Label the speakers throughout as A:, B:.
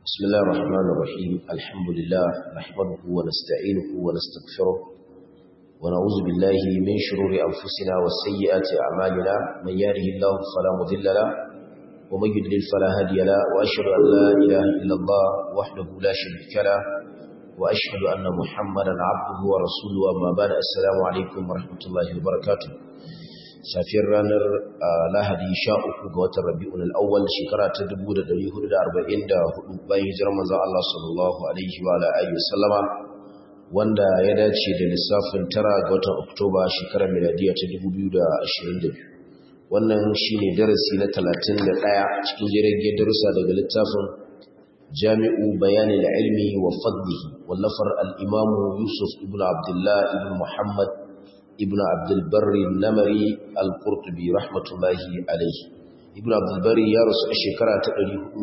A: بسم الله الرحمن الرحيم الحمد لله نحمده ونستعينه ونستغفره ونعوذ بالله من شرور أنفسنا وسيئات أعمالنا من يهده الله فلا مضل له ومن يضلل فلا هادي له وأشهد أن لا إله إلا الله وحده لا شريك له وأشهد أن محمدا عبده ورسوله أما بعد السلام عليكم ورحمة الله وبركاته safiyar ranar lahadi sha uku ga watan rabi'un al'awwal shekara ta 1444 bayan hijirar manzon Allah sallallahu alaihi wa alihi wasallama wanda ya dace da lissafin tara ga watan oktoba shekarar miladiya ta 2022 wannan shine darasi na 31 cikin jirgin darussa daga littafin jami'u bayanin ilmi wa fadlihi wallafar al-imamu yusuf ibn abdullah ibn muhammad ibn abdulbari namari al-qurtubi rahmatullahi alaihi ibn abdulbari ya rasu a shekara ta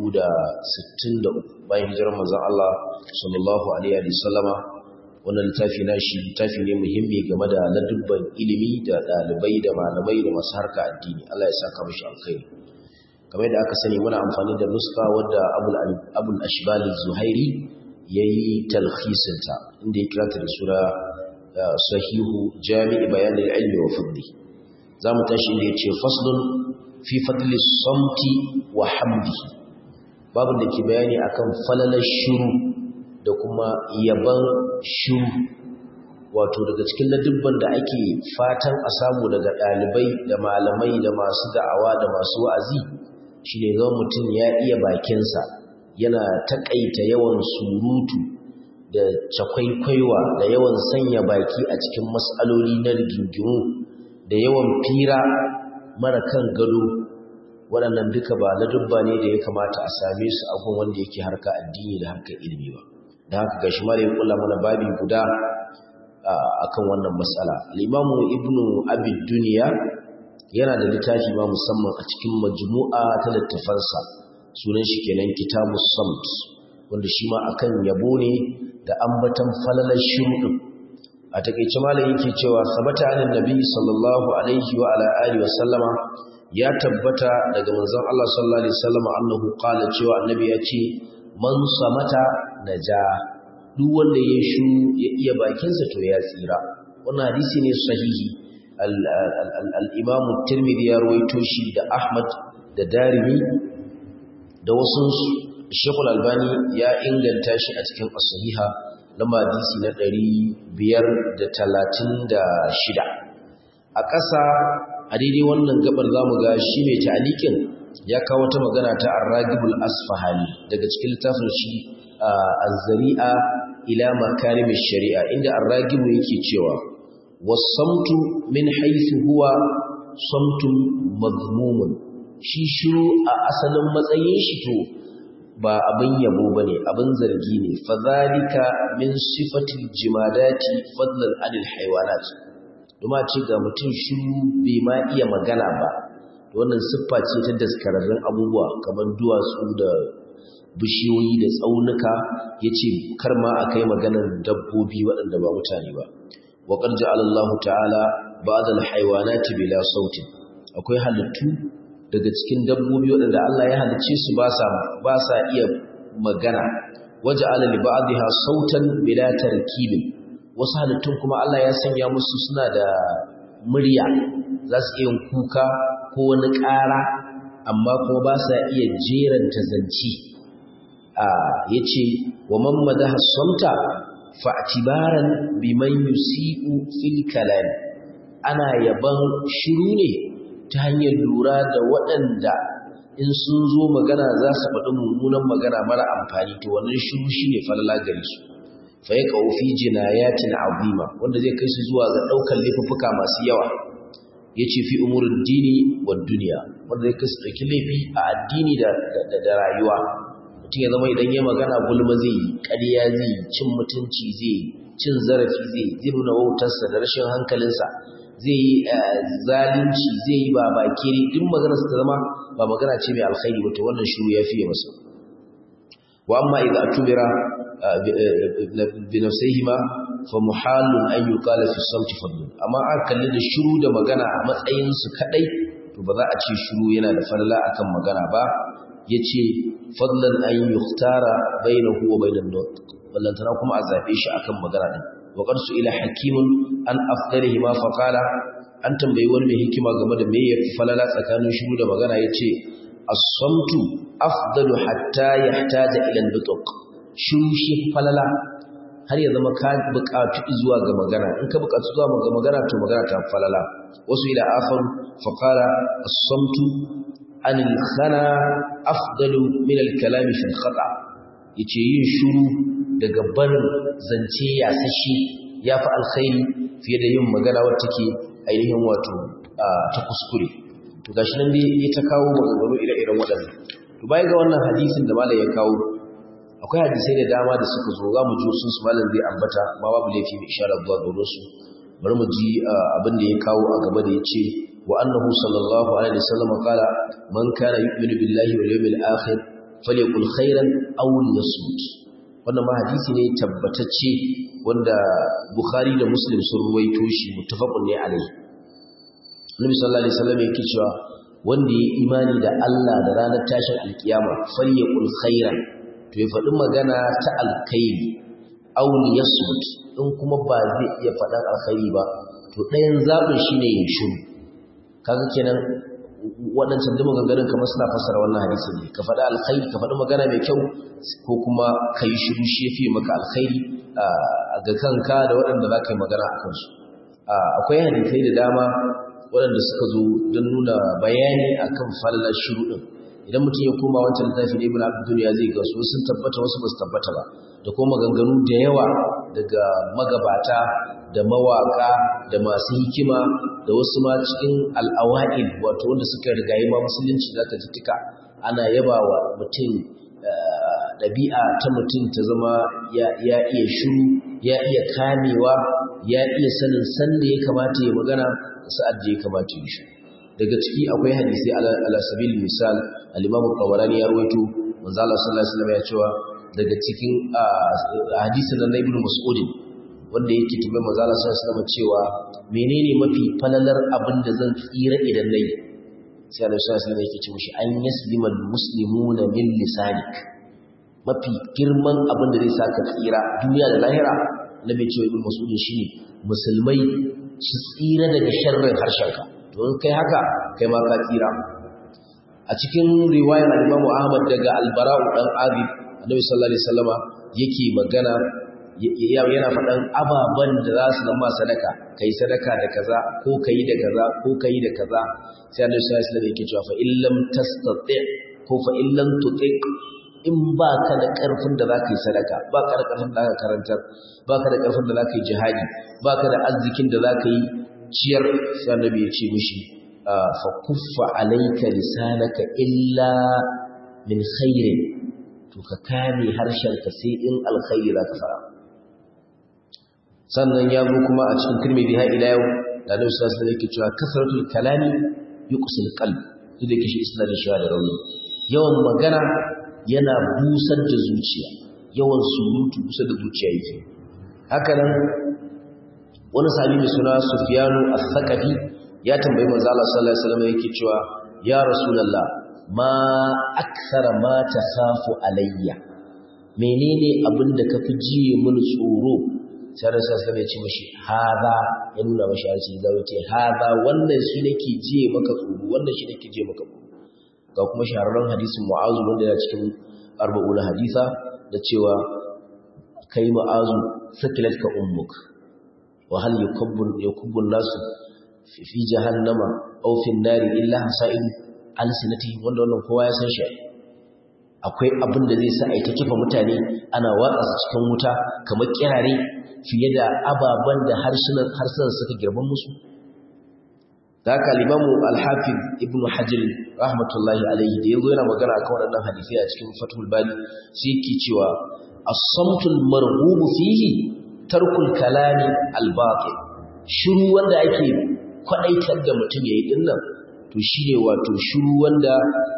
A: 463 bayan hijirar manzon Allah sallallahu alaihi wa sallama wannan littafi nashi littafi ne muhimmi game da ladubban ilimi da dalibai da malamai da masu harka addini Allah ya saka mishi alkhairi kamar da aka sani muna amfani da nuska wadda abul abul ashbal zuhairi yayi talkhisinta inda ya kirata da sura sahihu jami'i bayanin ilmi wa fadli za mu tashi inda ya ce faslun fi fadli samti wa hamdi babu da ke bayani akan falalar shiru da kuma yaban shiru wato daga cikin ladubban da ake fatan a samu daga ɗalibai da malamai da masu da'awa da masu wa'azi shi ne zama mutum ya iya bakinsa yana taƙaita yawan surutu da cakwaikwaiwa da yawan sanya baki a cikin matsaloli na rigingimu da yawan fira mara kan gado waɗannan duka ba na dubba ne da ya kamata a same su a gun wanda yake harka addini da harkar ilimi ba da haka ga shi mara ya kula mana babi guda a kan wannan matsala limamu ibnu abid duniya yana da littafi ma musamman a cikin majmu'a ta littafansa sunan shi kenan kitabu samt wanda shi ma akan yabo ne da ambatan falalar shuɗin a takeice malam yake cewa sabata anan nabi sallallahu alaihi wa ala alihi wa sallama ya tabbata daga manzon Allah sallallahu alaihi wasallam annahu qala cewa annabi ya ce man samata naja duk wanda ya shu ya iya bakinsa to ya tsira wannan hadisi ne sahihi al-imam at-tirmidhi ya rawaito shi da ahmad da darimi da wasu Shekul Albani ya inganta shi a cikin as-sahiha lamba hadisi na 536 a ƙasa a daidai wannan gabar zamu ga shi mai ta'alikin ya kawo ta magana ta Ar-Ragibul Asfahani daga cikin littafin shi Az-Zari'a ila Makarimish Shari'a inda Ar-Ragibu yake cewa was-samtu min haythu huwa samtun madhmumun shi shiru a asalin matsayin shi to ba abin yabo ba ne abin zargi ne fadhalika min sifatil jimadati fadlan anil haywanat kuma ce ga mutum shiru bai ma iya magana ba wannan siffa ce ta daskararrun abubuwa kamar duwatsu da bishiyoyi da tsaunuka yace kar ma akai maganar dabbobi waɗanda ba mutane ba wa qad ja'ala Allah ta'ala ba'd al-haywanati bila sautin akwai halittu daga cikin dabbobi waɗanda Allah ya halicce su ba sa ba sa iya magana waje ala li ba'dha sautan bila tarkibin wasu halittun kuma Allah ya sanya musu suna da murya za su iya kuka ko wani ƙara amma kuma ba sa iya jeranta zanci a yace wa man madaha samta fa'tibaran biman yusi'u fil kalam ana yaban shiru ne ta hanyar lura da waɗanda in sun zo magana za su faɗi mummunan magana mara amfani to wannan shiru shi ne falala gare su fa ya kawo fi jinayatin azima wanda zai kai su zuwa ga ɗaukar laifuffuka masu yawa ya ce fi umurin dini wa duniya wanda zai kai su ɗauki laifi a addini da rayuwa mutum ya zama idan ya magana gulma zai yi ƙarya zai yi cin mutunci zai yi cin zarafi zai yi zai nuna wautarsa da rashin hankalinsa zai yi zalunci zai yi ba bakiri duk magana su ta zama ba magana ce mai alkhairi ba to wannan shiru ya fiye masa wa amma idza atubira bi nafsihima fa muhalun an yuqala fi sawti fadlun amma an kalli da shiru da magana a matsayin su kadai to ba za a ce shiru yana da falala akan magana ba yace fadlan an yuhtara bainahu wa bainan nutq ballantana kuma a zabe shi akan magana din wa qad ila hakimun an afdalihi ma fa qala an tambayi wani mai hikima game da me yafi falala tsakanin shiru da magana yace as-samtu afdalu hatta yahtaja ila an-nutq shiru shi falala har ya zama ka buƙatu zuwa ga magana in ka buƙatu zuwa ga magana to magana ta falala wasu ila akhar fa qala as-samtu an al-khana afdalu min al-kalam fi al-khata yace yin shiru daga barin zance ya sashi yafi alkhairi fiye da yin magana wacce take ainihin wato ta kuskure to gashi nan dai ya ta kawo maganganu ire-iren waɗannan to bayan ga wannan hadisin da malam ya kawo akwai hadisai da dama da suka zo za mu ji sun su malam zai ambata ma babu laifi mai isharar zuwa gare su bari mu ji abin da ya kawo a gaba da ya ce wa annahu sallallahu alaihi wasallam qala man kana yu'minu billahi wal yawmil akhir falyakul khairan aw liyasmut wannan ma hadisi ne tabbatacce wanda bukhari da muslim sun ruwaito shi muttafaqun ne alaihi Nabi sallallahu alaihi wasallam yake cewa wanda ya imani da Allah da ranar tashin alkiyama falyakul khairan to ya faɗi magana ta alkhairi auni ya sut in kuma ba zai iya faɗan alkhairi ba to ɗayan zaɓin shi ne ya shiru kaga kenan waɗancan da maganganun kamar suna fassara wannan hadisi ne ka faɗi alkhairi ka faɗi magana mai kyau ko kuma ka yi shiru shi ya fi maka alkhairi ga kanka da waɗanda za ka yi magana a kansu akwai hadisai da dama waɗanda suka zo don nuna bayani akan falalar shiru ɗin idan mutum ya koma wancan littafi ne ibn abdul ya zai ga su sun tabbata wasu ba su tabbata ba da kuma maganganu da yawa daga magabata da mawaka da masu hikima da wasu ma cikin al'awa'id wato wanda suka rigayi ma musulunci zaka ji tuka ana yaba wa mutum ɗabi'a ta mutum ta zama ya iya shiru ya iya kamewa ya iya sanin sanda ya kamata ya magana da sa'ad da ya kamata ya shi daga ciki akwai hadisi ala sabil misal al-imam al-tabarani ya rawaito manzo Allah sallallahu alaihi wasallam ya cewa daga cikin hadisin nan ibn mas'ud wanda yake tabe manzo Allah sallallahu alaihi wasallam cewa menene mafi falalar abin da zan tsira idan nayi sai Allah sallallahu alaihi wasallam yake ce mishi an yaslima al-muslimuna min lisanik mafi girman abin da zai saka tsira duniya da lahira nabi cewa ibn mas'ud shine musulmai su tsira daga sharrin harshenka don kai haka kai ma ka tsira a cikin riwayar al-Imam Ahmad daga Al-Bara'u dan Azib Annabi sallallahu alaihi wasallama yake magana yana faɗan ababan da za su zama sadaka kai sadaka da kaza ko kai da kaza ko kai da kaza sai Annabi sallallahu alaihi wasallam yake cewa fa illam tastati ko fa illam tutiq in ba ka da ƙarfin da za ka yi sadaka ba ka da ƙarfin da za ka karantar ba ka da ƙarfin da za ka yi jihadi ba ka da arzikin da za ka yi ciyar sai annabi ya ce mishi fa kuffa alayka lisanaka illa min khairin to ka kame harshenka sai in alkhairi za ka fara sannan ya zo kuma a cikin tirmidhi har ila yau da Annabi sallallahu alaihi wasallam yake cewa kasratul kalami yuqsil qalb duk da kishi isnadin shi da rauni yawan magana yana busar da zuciya yawan surutu busar da zuciya yake haka nan wani sahabi mai suna Sufyanu al-Thaqafi ya tambayi manzo Allah sallallahu alaihi wasallam yake cewa ya rasulullah ma akthara ma takhafu alayya menene abinda kafi jiye mun tsoro sai Rasul sallallahu alaihi ya ce mishi hada ya nuna mishi har sai zai ce hada wannan shi nake jiye maka tsoro wannan shi nake jiye maka tsoro ga kuma shahararren hadisin Mu'azu wanda ya cikin arba'un hadisa da cewa kai Mu'azu sakilatka ummuk وهل يكب يكب الناس في, في جهنم او في النار الا حسائل alsinati wanda wannan kowa ya san shi akwai abin da zai sa a ta kifa mutane ana watsa su cikin wuta kamar kirare fiye da ababen da harsunan harsunan suka girman musu da haka limamu al-hafiz ibnu hajar rahmatullahi alaihi da yazo yana magana akan waɗannan hadisi a cikin fathul bari sai yake cewa as-samtul marghubu fihi tarkul kalami al-batil shiru wanda ake kwadaitar da mutum yayi dinnan to shine wato shiru wanda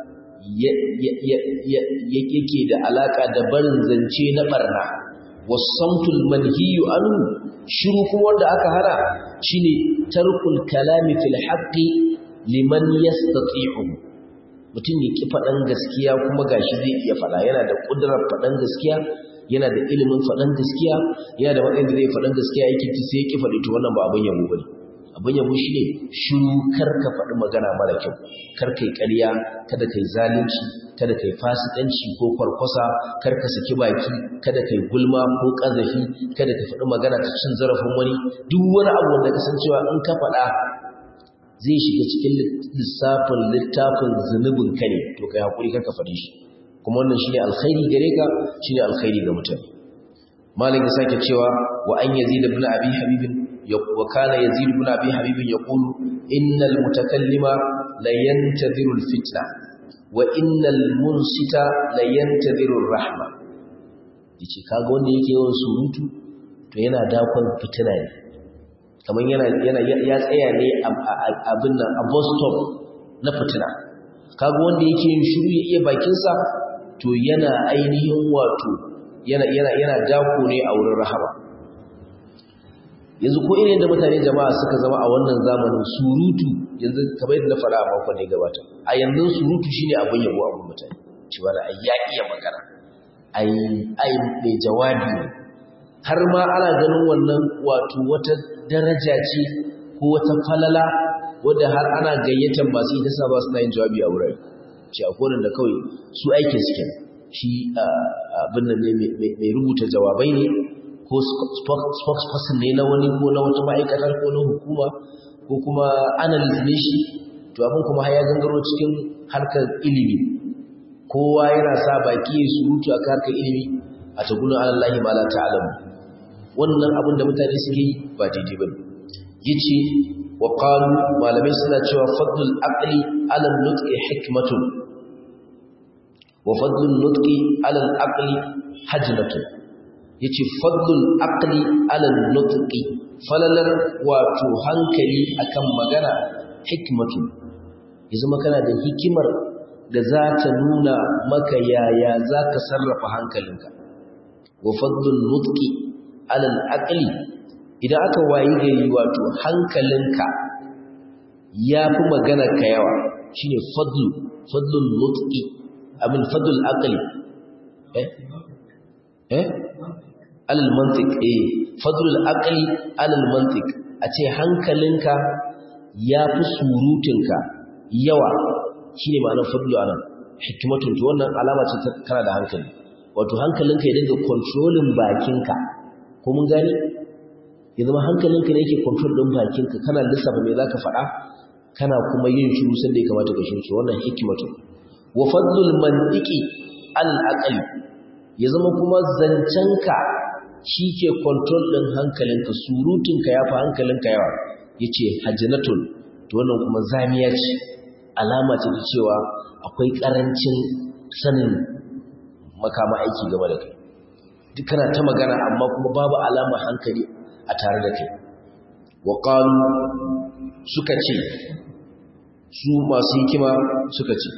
A: yake da alaka da barin zance na barna wasamtul manhiyu anhu shiru kuma wanda aka hana shine tarkul kalami fil haqqi liman yastati'u mutum ya ki faɗan gaskiya kuma gashi zai iya faɗa yana da ƙudurar faɗan gaskiya yana da ilimin faɗan gaskiya yana da matsayin da zai faɗan gaskiya yake ci sai ya ki faɗi to wannan ba abin yabo bane abin yabo shine shiru kar ka faɗi magana mara kyau kar kai ƙarya kada kai zalunci kada kai fasikanci ko kwarkwasa kar ka saki baki kada kai gulma ko ƙazafi kada ka faɗi magana ta cin zarafin wani duk wani abu wanda ka san cewa in ka faɗa zai shiga cikin lissafin littafin zunubin ka ne to kai hakuri kar ka faɗi shi kuma wannan shine alkhairi gare ka shine alkhairi ga mutane malik ya sake cewa wa an yazid ibn abi habib wa kana yazid ibn abi habib yaqulu innal mutakallima la yantadhiru alfitna wa innal munsita la yantadhiru arrahma yace kaga wanda yake yawan surutu to yana dakon fitina ne kamar yana yana ya tsaya ne abin nan a bus stop na fitina kaga wanda yake yin shiru ya iya bakinsa to yana ainihin wato yana yana yana dako ne a wurin rahama yanzu ko irin da mutane jama'a suka zama a wannan zamanin surutu yanzu kamar yadda na faɗa a makon ne gabata a yanzu surutu shine abin yabo a wurin mutane cewa da ai ya iya magana ai ai mai jawabi ne har ma ana ganin wannan wato wata daraja ce ko wata falala wadda har ana gayyatar masu ita sa ba suna yin jawabi a wurare ce a kowane da kawai su aikin su kenan shi abin nan ne mai rubuta jawabai ne ko spokesperson ne na wani ko na wata ma'aikatar ko na hukuma ko kuma analyst ne shi to abin kuma ya gangaro cikin harkar ilimi kowa yana sa baki ya surutu a harkar ilimi a tagunan alallahi ma la ta'lamu wannan abin da mutane suke yi ba daidai bane yace wa qalu malamai suna cewa fadlul aqli ala nutqi hikmatun wa fadlun nutqi ala al-aqli hajlatun yace fadlul aqli ala nutqi falalar wato hankali akan magana hikmatun yanzu kana da hikimar da za ta nuna maka yaya za ka sarrafa hankalinka wa fadlun nutqi ala al-aqli idan aka wayi gari wato hankalinka ya fi magana ka yawa shine fadlu fadlun nutqi abin fadlul aqli eh eh alal mantiq eh fadlul aqli alal mantiq a ce hankalinka ya fi surutinka yawa shine ma'anar fadlu anan hikmatun to wannan alama ce ta kana da hankali wato hankalinka ya dinga controlling bakinka ko mun gani ya zama hankalinka ne yake control din bakinka kana lissafa me zaka faɗa kana kuma yin shiru sanda ya kamata ka shiru wannan hikmatu wa fadlul mantiqi al aqli ya zama kuma zancenka shike control din hankalinka surutunka yafi hankalinka yawa yace hajnatun to wannan kuma zamiya ce alama ce ta cewa akwai karancin sanin makama aiki game da kai duk kana ta magana amma kuma babu alama hankali a tare da kai wa qalu suka ce su masu hikima suka ce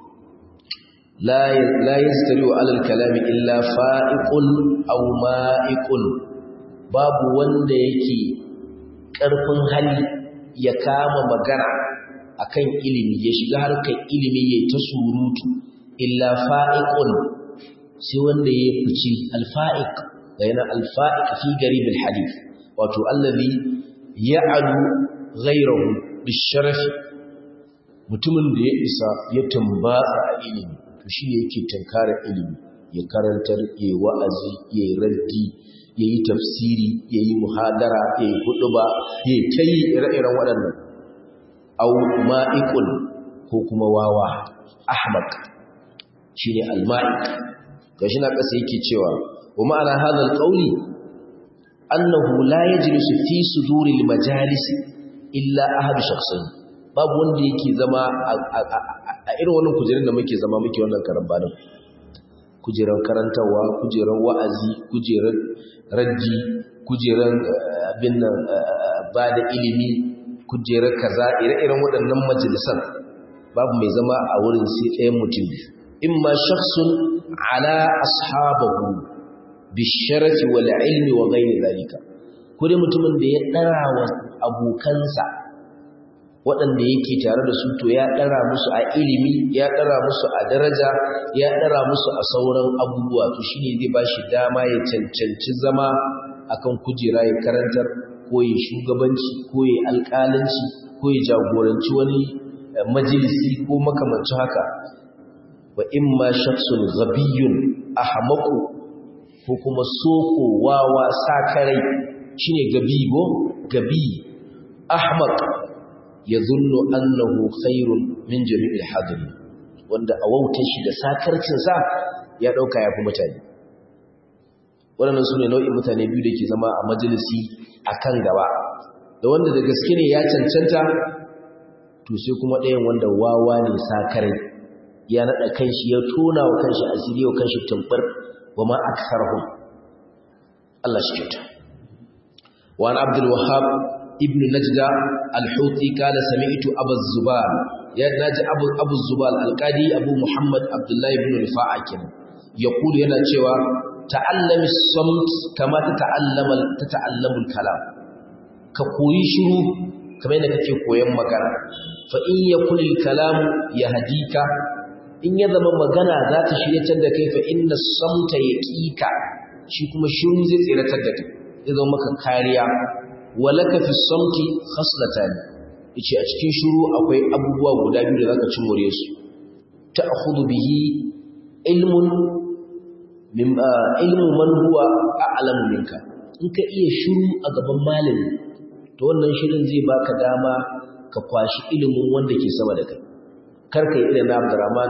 A: la yastari wa alal kalami illa fa'iqun aw ma'iqun babu wanda yake karfin hali ya kama magana akan ilimi ya shiga harkar ilimi yayin ta surutu illa fa'iqun sai wanda ya fice alfa'iq da yana alfa'iq fi garib alhadith wato allazi ya'alu ghayrahu bisharafi mutumin da ya isa ya tambatsa a ilimi to shi ne yake tankara ilimi ya karantar ya yi wa'azi ya yi raddi ya yi tafsiri ya yi muhadara ya yi huduba ya yi ta yi ire-iren waɗannan au ma'ikun ko kuma wawa ahmak shi ne alma'ik ga shi na ƙasa yake cewa wa ma'ana hadal ƙauli annahu la yajlisu fi suduril majalis illa ahadu shakhsin babu wanda yake zama a irin wannan kujerun da muke zama muke wannan karambanin kujeran karantarwa kujeran wa'azi kujeran raddi kujeran abin nan ba da ilimi kujeran kaza ire-iren waɗannan majalisan babu mai zama a wurin sai ɗayan mutum in ma shakhsun ala ashabahu bisharafi wal ilmi wa ghairi zalika ko dai mutumin da ya dara wa abokansa waɗanda yake tare da su to ya ɗara musu a ilimi ya ɗara musu a daraja ya ɗara musu a sauran abubuwa to shine zai ba shi dama ya cancanci zama akan kujera ya karantar ko ya shugabanci ko ya alƙalanci ko ya jagoranci wani majalisi ko makamancin haka wa imma shakhsun ghabiyyun ahmaqu ko kuma soko wawa sakarai shine gabigo gabi ahmaq yadhunnu annahu khairun min jami'il hadiri wanda a wautar shi da sakarcin sa ya dauka yafi mutane wannan sune nau'in mutane biyu da ke zama a majalisi akan gaba da wanda da gaske ne ya cancanta to sai kuma ɗayan wanda wawa ne sakarai ya naɗa kanshi ya tona wa kanshi asiri wa kanshi tumbar wa ma aksarhum Allah shi kyauta wa an abdul wahhab ibn najda al-huti kala sami'tu abu zubal ya naji abu abu zubal al-qadi abu muhammad abdullahi ibn rifa'a kenan yaqulu yana cewa ta'allami samt kama tata'allama tata'allamu al-kalam ka koyi shiru kamar yadda kake koyon magana fa in yakul al-kalam yahdika in ya zama magana za ta shiryatar da kai fa inna samta yaqika shi kuma shiru zai tsiratar da kai zai zama maka kariya walaka fi samti khaslatan yace a cikin shiru akwai abubuwa guda biyu da zaka cin more su ta'khudhu bihi ilmun min ilmu man huwa a'lamu minka in ka iya shiru a gaban malami to wannan shirin zai baka dama ka kwashi ilimin wanda ke sama da kai karka yi irin na Abdurrahman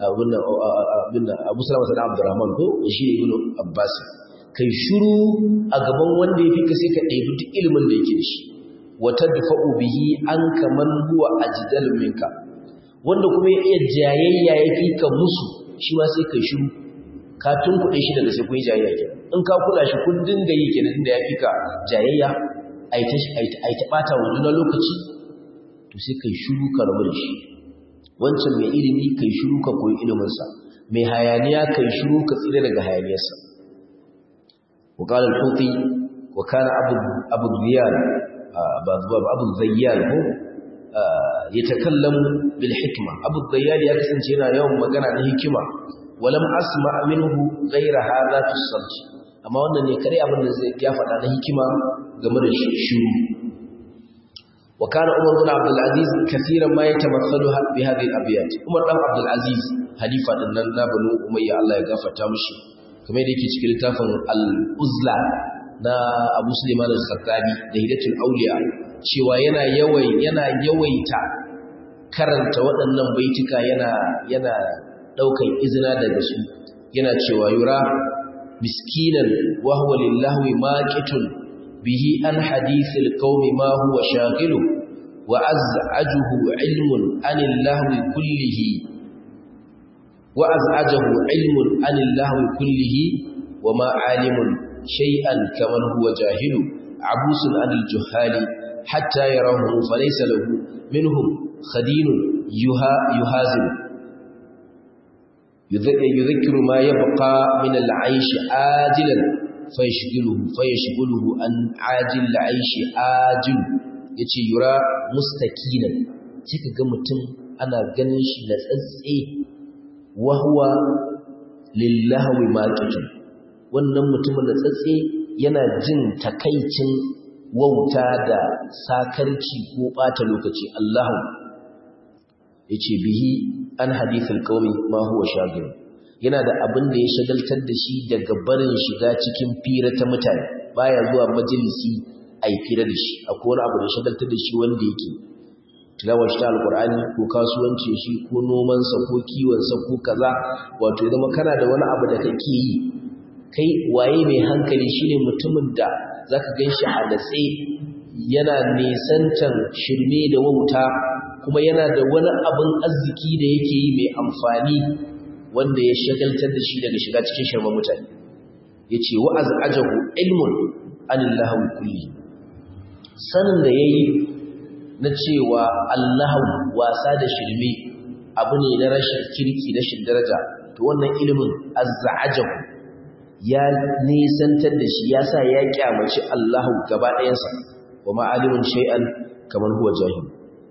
A: abin da Abu Salama sana Abdurrahman ko shi ne Ibn Abbas kai shiru a gaban wanda yafi ka sai ka ɗebi duk ilimin da yake da shi wa tadfa'u bihi an kaman huwa ajdal minka wanda kuma ya iya jayayya yafi ka musu shi ma sai kai shiru ka tunkuɗe shi daga sai kun yi jayayya ke in ka kula shi kun dinga yi kenan da yafi ka jayayya ai ta ai ta bata wa juna lokaci to sai kai shiru ka rabu da shi wancan mai ilimi kai shiru ka koyi iliminsa mai hayaniya kai shiru ka tsire daga hayaniyarsa وقال الحوطي وكان أبو, أبو الزيال أبو الزيال هو يتكلم بالحكمة أبو الزيال يكسن شنا يوم مقنع الحكمة ولم أسمع منه غير هذا في الصلج أما أن يكري أبو الزيال عن الحكمة قمر الشروع وكان عمر بن عبد العزيز كثيرا ما يتمثل بهذه الأبيات عمر بن عبد العزيز حليفة أننا بنو أمية الله يغفر تامشي كما يديك cikin littafin al-Uzla na Abu Sulaiman al-Khattabi da Hidayatul Awliya cewa yana yawai yana yawaita karanta waɗannan baituka yana yana daukan izina daga su yana cewa yura miskinan wa huwa lillahi maqitun به عن حديث القوم ما هو شاغل وأزعجه علم عن اللهو كله وأزعجه علم عن اللهو كله وما عالم شيئا كمن هو جاهل عبوس عن الجهال حتى يراه فليس له منهم خدين يهازم يذكر ما يبقى من العيش آجلا فيشغله فيشغله عن عاجل العيش آجل yace yura mustaqinan sai kaga mutum ana ganin shi da tsatse wa huwa lillahi maqitun wannan mutumin da tsatse yana jin takaicin wauta da sakarci ko bata lokaci Allahu yace bihi an hadithul qaumi ma huwa shagil yana da abin da ya shagaltar da shi daga barin shiga cikin fira ta mutane baya zuwa majalisi ai fira da shi akwai wani abu da ya shagaltar da shi wanda yake tilawar shi ta alkur'ani ko kasuwanci shi ko nomansa ko kiwonsa ko kaza wato ya zama kana da wani abu da kake yi kai waye mai hankali shine mutumin da zaka ganshi a natse yana nisantan shirme da wauta kuma yana da wani abin arziki da yake yi mai amfani wanda ya shagaltar da shi daga shiga cikin shirman mutane yace wa azajahu ilmun anillahi kulli sanin da yayi na cewa Allahu wasa da shirme abu ne na rashin kirki rashin daraja to wannan ilimin azza'ajahu ya nisantar da shi yasa ya kyamaci Allahu gaba ɗayansa wa ma'alimun shay'an kamar huwa jahil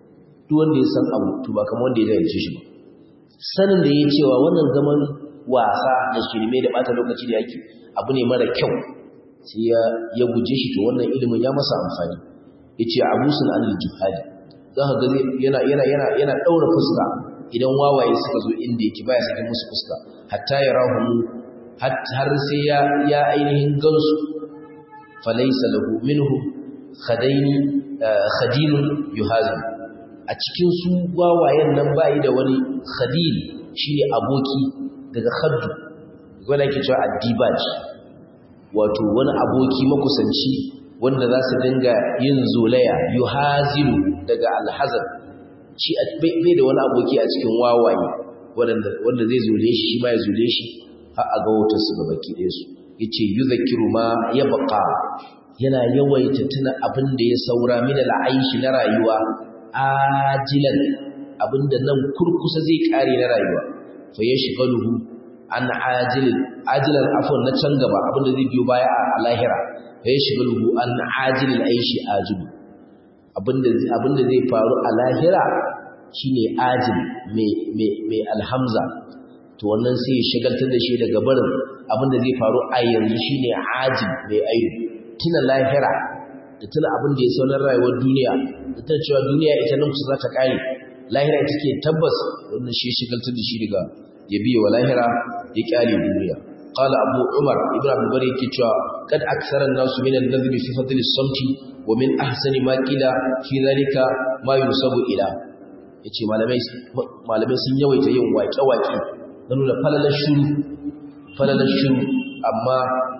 A: duk wanda ya san abu to ba kamar wanda ya jahilce shi ba sanin da ya cewa wannan zaman wasa da shirme da bata lokaci da yake abu ne mara kyau sai ya ya guje shi to wannan ilimin ya masa amfani yace abusun anil jihadi za ka ga yana yana yana yana daura fuska idan wawaye suka zo inda yake baya sakin musu fuska hatta yarahu har sai ya ya ainihin gansu falaysa lahu minhu khadaini khadilun yuhazin a cikin su wawayen nan bai da wani khadil shine aboki daga khaddu wanda yake cewa addibaj wato wani aboki makusanci wanda za su dinga yin zolaya yuhazilu daga alhazan shi bai da wani aboki a cikin wawaye wanda zai zole shi shi ma ya zole shi har a ga wutar su gaba ki su yace yuzakkiru ma yabqa yana yawaita tuna abin da ya saura min al'aishi na rayuwa ajilan abinda nan kurkusa zai kare na rayuwa fa yashghaluhu an ajilin ajilan afwan na can gaba abinda zai biyo baya a lahira fa yashghaluhu an ajilil aishi ajilu abinda abinda zai faru a lahira shine ajil mai mai mai alhamza to wannan sai ya shagaltar da shi daga barin abinda zai faru a yanzu shine ajil mai ayu tuna lahira da tuna abin da ya saunar rayuwar duniya da tuna cewa duniya ita nan kusa za ta kare lahira ita ke tabbas wannan shi shagaltar da shi daga ya biye wa lahira ya kyale duniya qala abu umar ibn abu bari yake cewa kad aksara an-nasu min an-nadhmi fi fadl as-samti wa min ahsani ma qila fi dhalika ma yusabu ila yace malamai malamai sun yawaita yin waƙe-waƙe na nuna falalar shuru falalar shuru amma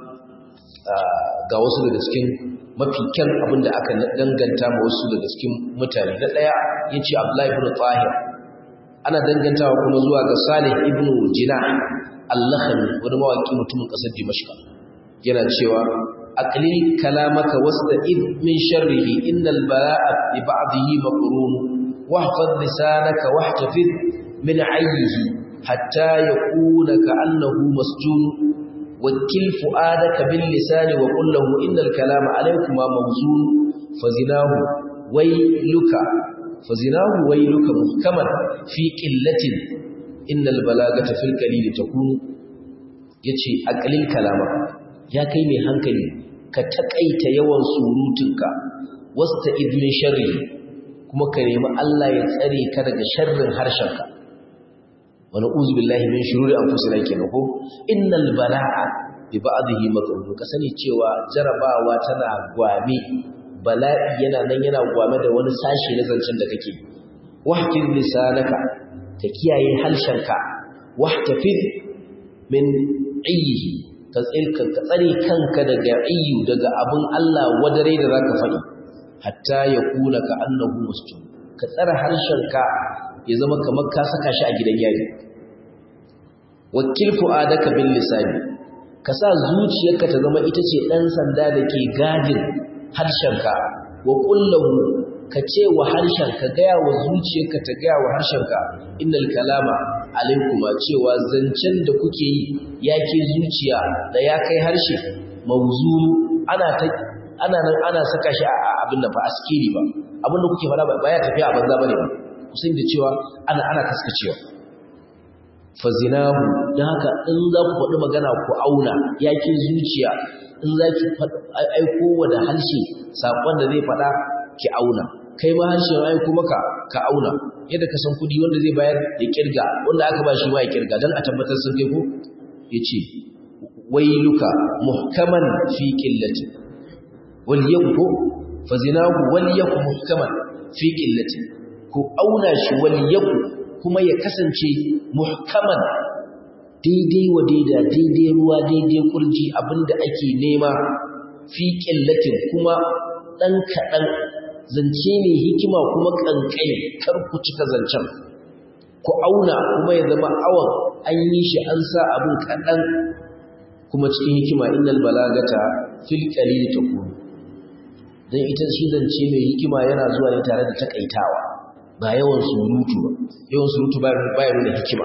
A: ga wasu daga cikin mafi kyan abin da aka danganta ma wasu daga cikin mutane na ɗaya ya ce abdullahi ibn tahir ana dangantawa kuma zuwa ga salih ibn jina allakhami wani mawaki mutumin ƙasar dimashka yana cewa aqlil kalamaka wasta'id min sharrihi innal bala'a bi ba'dihi maqrun wahfaz lisanaka wahtafiz min 'ayyihi hatta yakuna ka'annahu masjun وكل فؤادك باللسان وقل له إن الكلام عليكما موزون فزناه ويلك فزناه ويلك محكما في قلة إن البلاغة في القليل تكون yace aqlil kalama ya kai mai hankali ka takaita yawan surutunka wasta idmin sharri kuma ka nemi Allah ya tsare ka daga sharrin harshenka wani uzu billahi min shururi anfusina kenan ko innal bala'a bi ba'dihi maqrun ka sani cewa jarabawa tana gwame bala'i yana nan yana gwame da wani sashi na zancen da kake wahfid lisanaka ka kiyaye halshenka wahtafiz min ayyihi ka tsirka ka tsare kanka daga ayyu daga abun Allah wadare da zaka faɗi hatta yakuna ka annahu musjid ka tsara harshenka ya zama kamar ka saka shi a gidan yari wakil fu'adaka bil lisani ka sa zuciyarka ta zama ita ce dan sanda da ke gadin harshenka wa kullahu ka ce wa harshenka gaya wa zuciyarka ta gaya wa harshenka innal kalama alaikuma cewa zancen da kuke yi yake zuciya da ya kai harshe mawzuru ana ta ana nan ana saka shi a abin da ba askiri ba abin da kuke fara ba ya tafiya a banza bane ba kusan da cewa ana ana kaskacewa fazinahu dan haka in za ku faɗi magana ku auna yake zuciya in za ki aiko wa da harshe saƙon da zai faɗa ki auna kai ma harshe ya aiko maka ka auna yadda ka san kuɗi wanda zai bayar ya kirga wanda aka ba shi ma ya kirga dan a tabbatar sun kai ko yace wailuka muhkaman fi qillati wal yaku fazinahu wal yaku muhkaman fi qillati ku auna shi wal yaku kuma ya kasance muhkaman daidai wa daida daidai ruwa daidai kurji abinda ake nema fi qillatin kuma dan kadan zance ne hikima kuma kankani kar ku cika zancen ku auna kuma ya zama awan an yi shi an sa abin kadan kuma cikin hikima innal balagata fil qalil takun dan ita shi zance mai hikima yana zuwa ne tare da takaitawa ba yawan surutu ba yawan surutu ba ya nuna hikima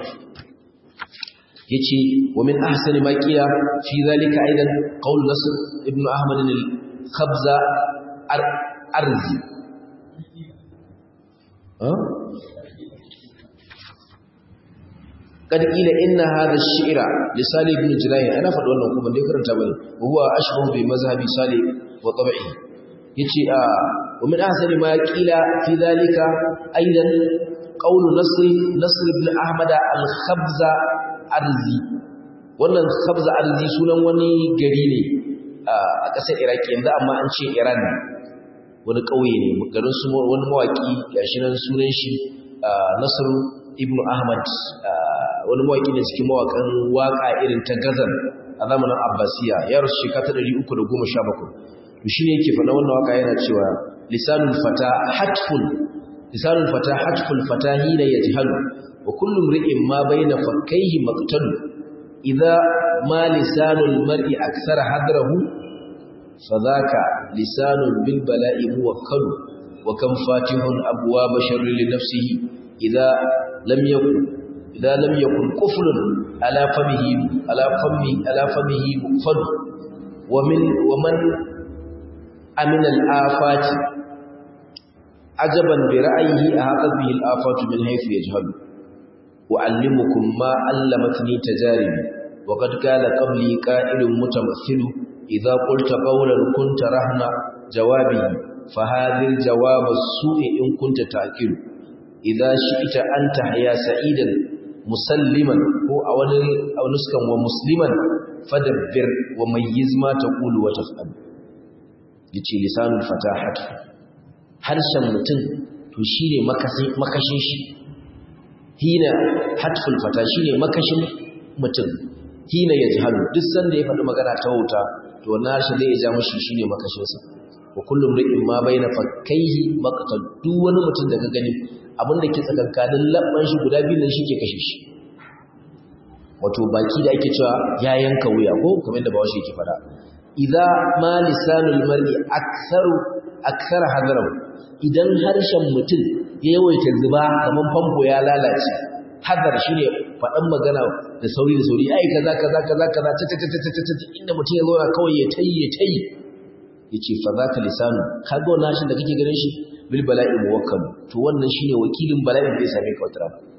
A: yace wa min ahsani ma qila fi zalika aidan qaul nasr ibn ahmad al-khabza arzi قد قيل إن هذا الشعر لصالح بن جلاله أنا فد wannan kuma dai karanta bane huwa ashbahu bi mazhabi salih wa tab'i yace a wa min ahsani ma qila fi dhalika aidan qawl nasr nasr ibn ahmad al-khabza arzi wannan khabza arzi sunan wani gari ne a ƙasar iraki yanzu amma an ce iran wani ƙauye ne garin su wani mawaki gashi nan sunan shi nasr ibn ahmad wani mawaƙi ne cikin mawaƙan waƙa irin ta gazan a zamanin abbasiya ya rasu shekara ta 317 to shine yake faɗa wannan waƙa yana cewa lisanul fata hatful lisanul fata hatful fata hina yajhalu wa kullu mri'in ma baina fakkaihi maqtalu idza ma lisanul mar'i akthara hadrahu fadhaka lisanul bil bala'i muwakkalu wa kam fatihun abwaab sharri li nafsihi idza lam yakun إذا لم يكن قفل على فمه على فمه على فمه مقفل ومن ومن أمن الآفات عجبا برأيه أحاطت به الآفات من حيث يجهل وأعلمكم ما علمتني تجاربي وقد قال قبلي قائل متمثل إذا قلت قولا كنت رهن جوابه فهذا الجواب السوء إن كنت تأكل إذا شئت أن تحيا سعيدا musalliman ko a wani nuskan wa musliman fadabbir wa mayyiz ma taqulu wa taf'al yace lisanul fatahat harshen mutum to shine makashin makashin shi hina hatful fata shine makashin mutum hina yajhalu duk sanda ya faɗi magana ta wuta to wannan harshe zai ja mushi shine makashin sa wa kullum ri'in ma baina fakkaihi maqtal duk wani mutum da ka gani abin da ke tsakankanin labban shi guda biyu nan ke kashe shi wato baki da ake cewa ya yanka wuya ko kamar da bawashi yake fada idza ma lisanul mar'i aktharu akthar hadarahu idan harshen mutum ya yawaita zuba kamar famfo ya lalace hadar shine faɗan magana da sauri da sauri ai kaza kaza kaza kaza ta ta ta ta ta inda mutum ya zauna kawai ya tayi ya tayi yace fa zaka lisanu kaga wannan harshen da kake ganin shi bil bala'i muwakkal to wannan shine wakilin bala'in da ya same ka wata rana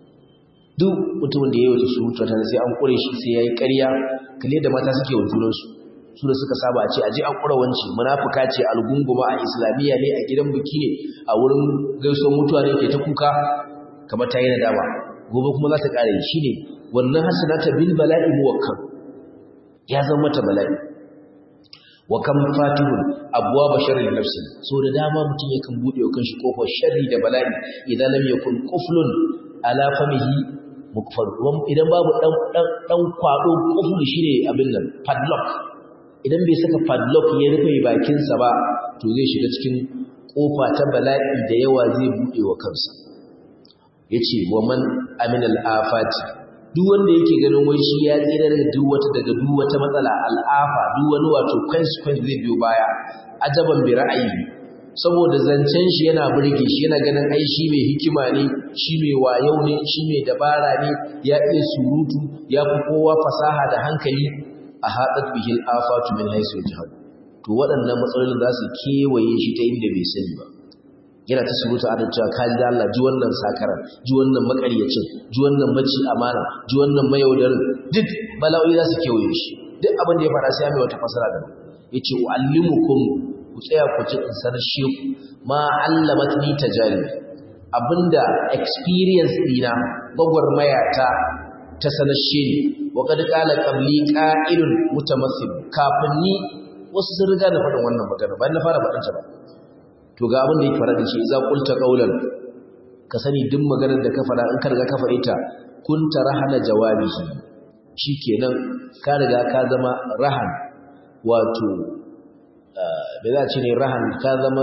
A: duk mutumin da ya yi surutu ta sai an kure shi sai yayi ƙarya kalle da mata suke wa junan su su da suka saba a ce aje an kura wanci munafuka ce algunguma a islamiyya ne a gidan biki ne a wurin gaisuwar mutuwa ne ke ta kuka kamar ta yi nadama gobe kuma za ta ƙare shine wannan hasanata bil bala'i muwakkal ya zama mata bala'i wa kam fatihun abwaaba sharri nafsi so da dama mutum yakan bude wa kanshi kofar sharri da bala'i idan lam yakun quflun ala famihi mukfar idan babu dan dan dan kwado qufl shine abin nan padlock idan bai saka padlock ya rufe bakin sa ba to zai shiga cikin kofa ta bala'i da yawa zai bude wa kansa yace wa man aminal afati duk wanda yake ganin wai shi ya tsira daga duk wata daga duk wata matsala al'afa duk wani wato consequence zai biyo baya ajaban bi ra'ayi saboda zancen shi yana burge shi yana ganin ai shi mai hikima ne shi mai wayo ne shi mai dabara ne ya iya surutu ya fi kowa fasaha da hankali a haɗar bihil afatu min haisu jihar to waɗannan matsalolin za su kewaye shi ta inda bai sani ba yana ta surutu adam cewa ka ji Allah ji wannan sakaran ji wannan makaryacin ji wannan maci amana ji wannan mayaudarin duk bala'o'i za su kewaye shi duk abin da ya fara sai ya mai wata fasara da yace uallimukum ku tsaya ku ji in sanar shi ma allamatni tajari abinda experience dina gwagwarmaya ta ta sanar shi ne wa kad qala qabli qa'ilun mutamassil kafin ni wasu sun riga da faɗin wannan magana bayan na fara faɗin ta ba to ga abin da yake fara da shi idza qulta qawlan ka sani duk maganar da ka fara in ka riga ka faɗi ta kunta rahana jawabihi shikenan ka riga ka zama rahan wato me za ce ne rahan ka zama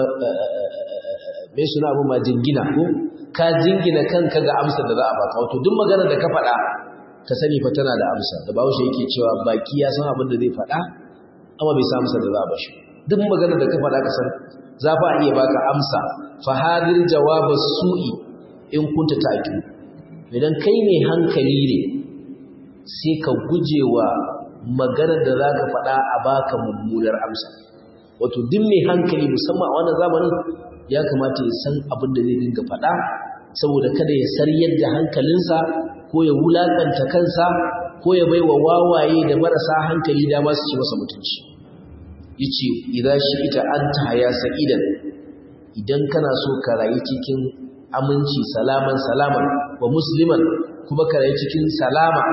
A: me suna abu ma jingina ko ka jingina kanka ga amsar da za a baka wato duk maganar da ka faɗa ka sani fa tana da amsa da bawo shi yake cewa baki ya san abin da zai faɗa amma bai san amsar da za a bashi duk maganar da ka faɗa ka san za fa iya baka amsa fa hadir jawabas su'i in kunta ta'qil idan kai ne hankali ne sai ka gujewa maganar da zaka faɗa a baka mummunar amsa wato duk mai hankali musamman a wannan zamanin ya kamata ya san abin da zai dinga faɗa saboda kada ya saryar da hankalinsa ko ya wulakanta kansa ko ya baiwa wawaye da marasa hankali dama su ci masa mutunci yace idza shi'ita anta haya sa'idan idan kana so ka rayu cikin aminci salaman salaman wa musliman kuma ka rayu cikin salama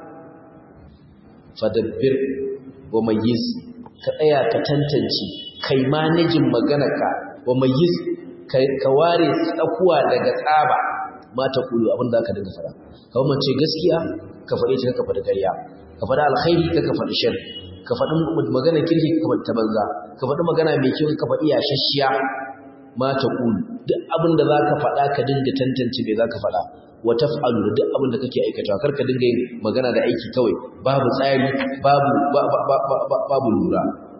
A: fadabbir wa mayyiz ka tsaya ka tantance kai manajin maganarka wa mayyiz ka ware tsakuwa daga tsaba mata kulu abin da aka dinga fara kawai mace gaskiya ka faɗi ta ka faɗi ƙarya ka faɗi alkhairi ka ka faɗi shar ka faɗi magana kirki ka faɗi ta banza ka faɗi magana mai kyau ka faɗi yashashiya mata kulu duk abin da za ka faɗa ka dinga tantance me za ka faɗa wa taf'alu da duk abin da kake aikatawa kar ka dinga yin magana da aiki kawai babu tsari babu babu lura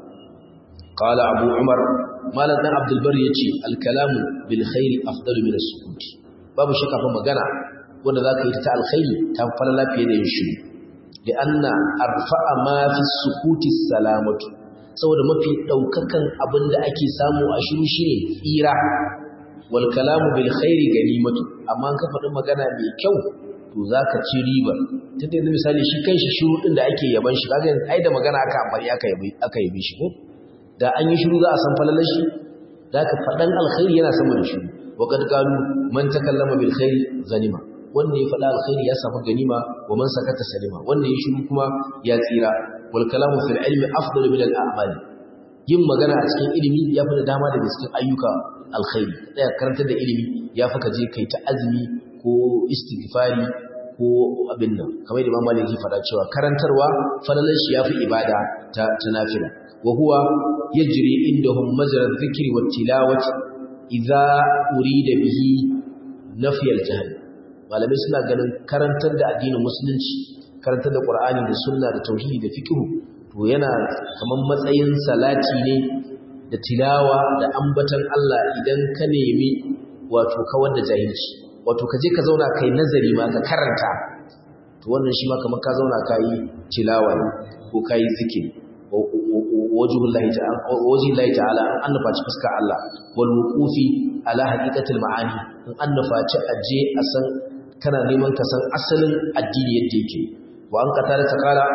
A: qala abu umar malam dan abdul bar yace al kalamu bil khairi afdalu min as sukut babu shakka fa magana wanda zaka yi ta alkhairi ta fara lafiya da yin shiru da anna arfa'a ma fi sukuti salamatu saboda mafi daukakan abin da ake samu a shiru shine tsira wal kalamu bil khairi ganimatu amma an ka faɗi magana mai kyau to zaka ci riba tunda yanzu misali shi kanshi shiru din da ake yaban shi kaga ai da magana aka amfani aka yabi aka yabi shi ko da an yi shiru za a san falalar shi zaka faɗan alkhairi yana sama da shiru wa kad qalu man takallama bil khairi ganima wanda ya faɗa alkhairi ya samu ganima wa man sakata salima wanda ya shiru kuma ya tsira wal kalamu fil ilmi afdalu min al a'mali yin magana a cikin ilimi ya fi da dama daga cikin ayyuka alkhairi tsaya karantar da ilimi ya fi ka je kai ta azumi ko istighfari ko abin nan kamar da Imam Malik faɗa cewa karantarwa falalan shi yafi ibada ta ta nafila wa huwa yajri indahum majra dhikri wat tilawati idza urida bihi nafi al-jahl malamai suna ganin karantar da addinin musulunci karantar da Qur'ani da sunna da tauhidi da fiqh to yana kaman matsayin salati ne da tilawa da ambatan Allah idan ka nemi wato kawar da jahilci wato ka je ka zauna kai nazari ma ka karanta to wannan shi ma kamar ka zauna kai tilawa ne ko kai zikiri wajhullahi ta'ala wajhullahi ta'ala an nufaci fuskar Allah wal wuqufi ala haqiqatil ma'ani in an nufaci aje a san kana neman ka san asalin addini yadda yake wa an qatada ta kala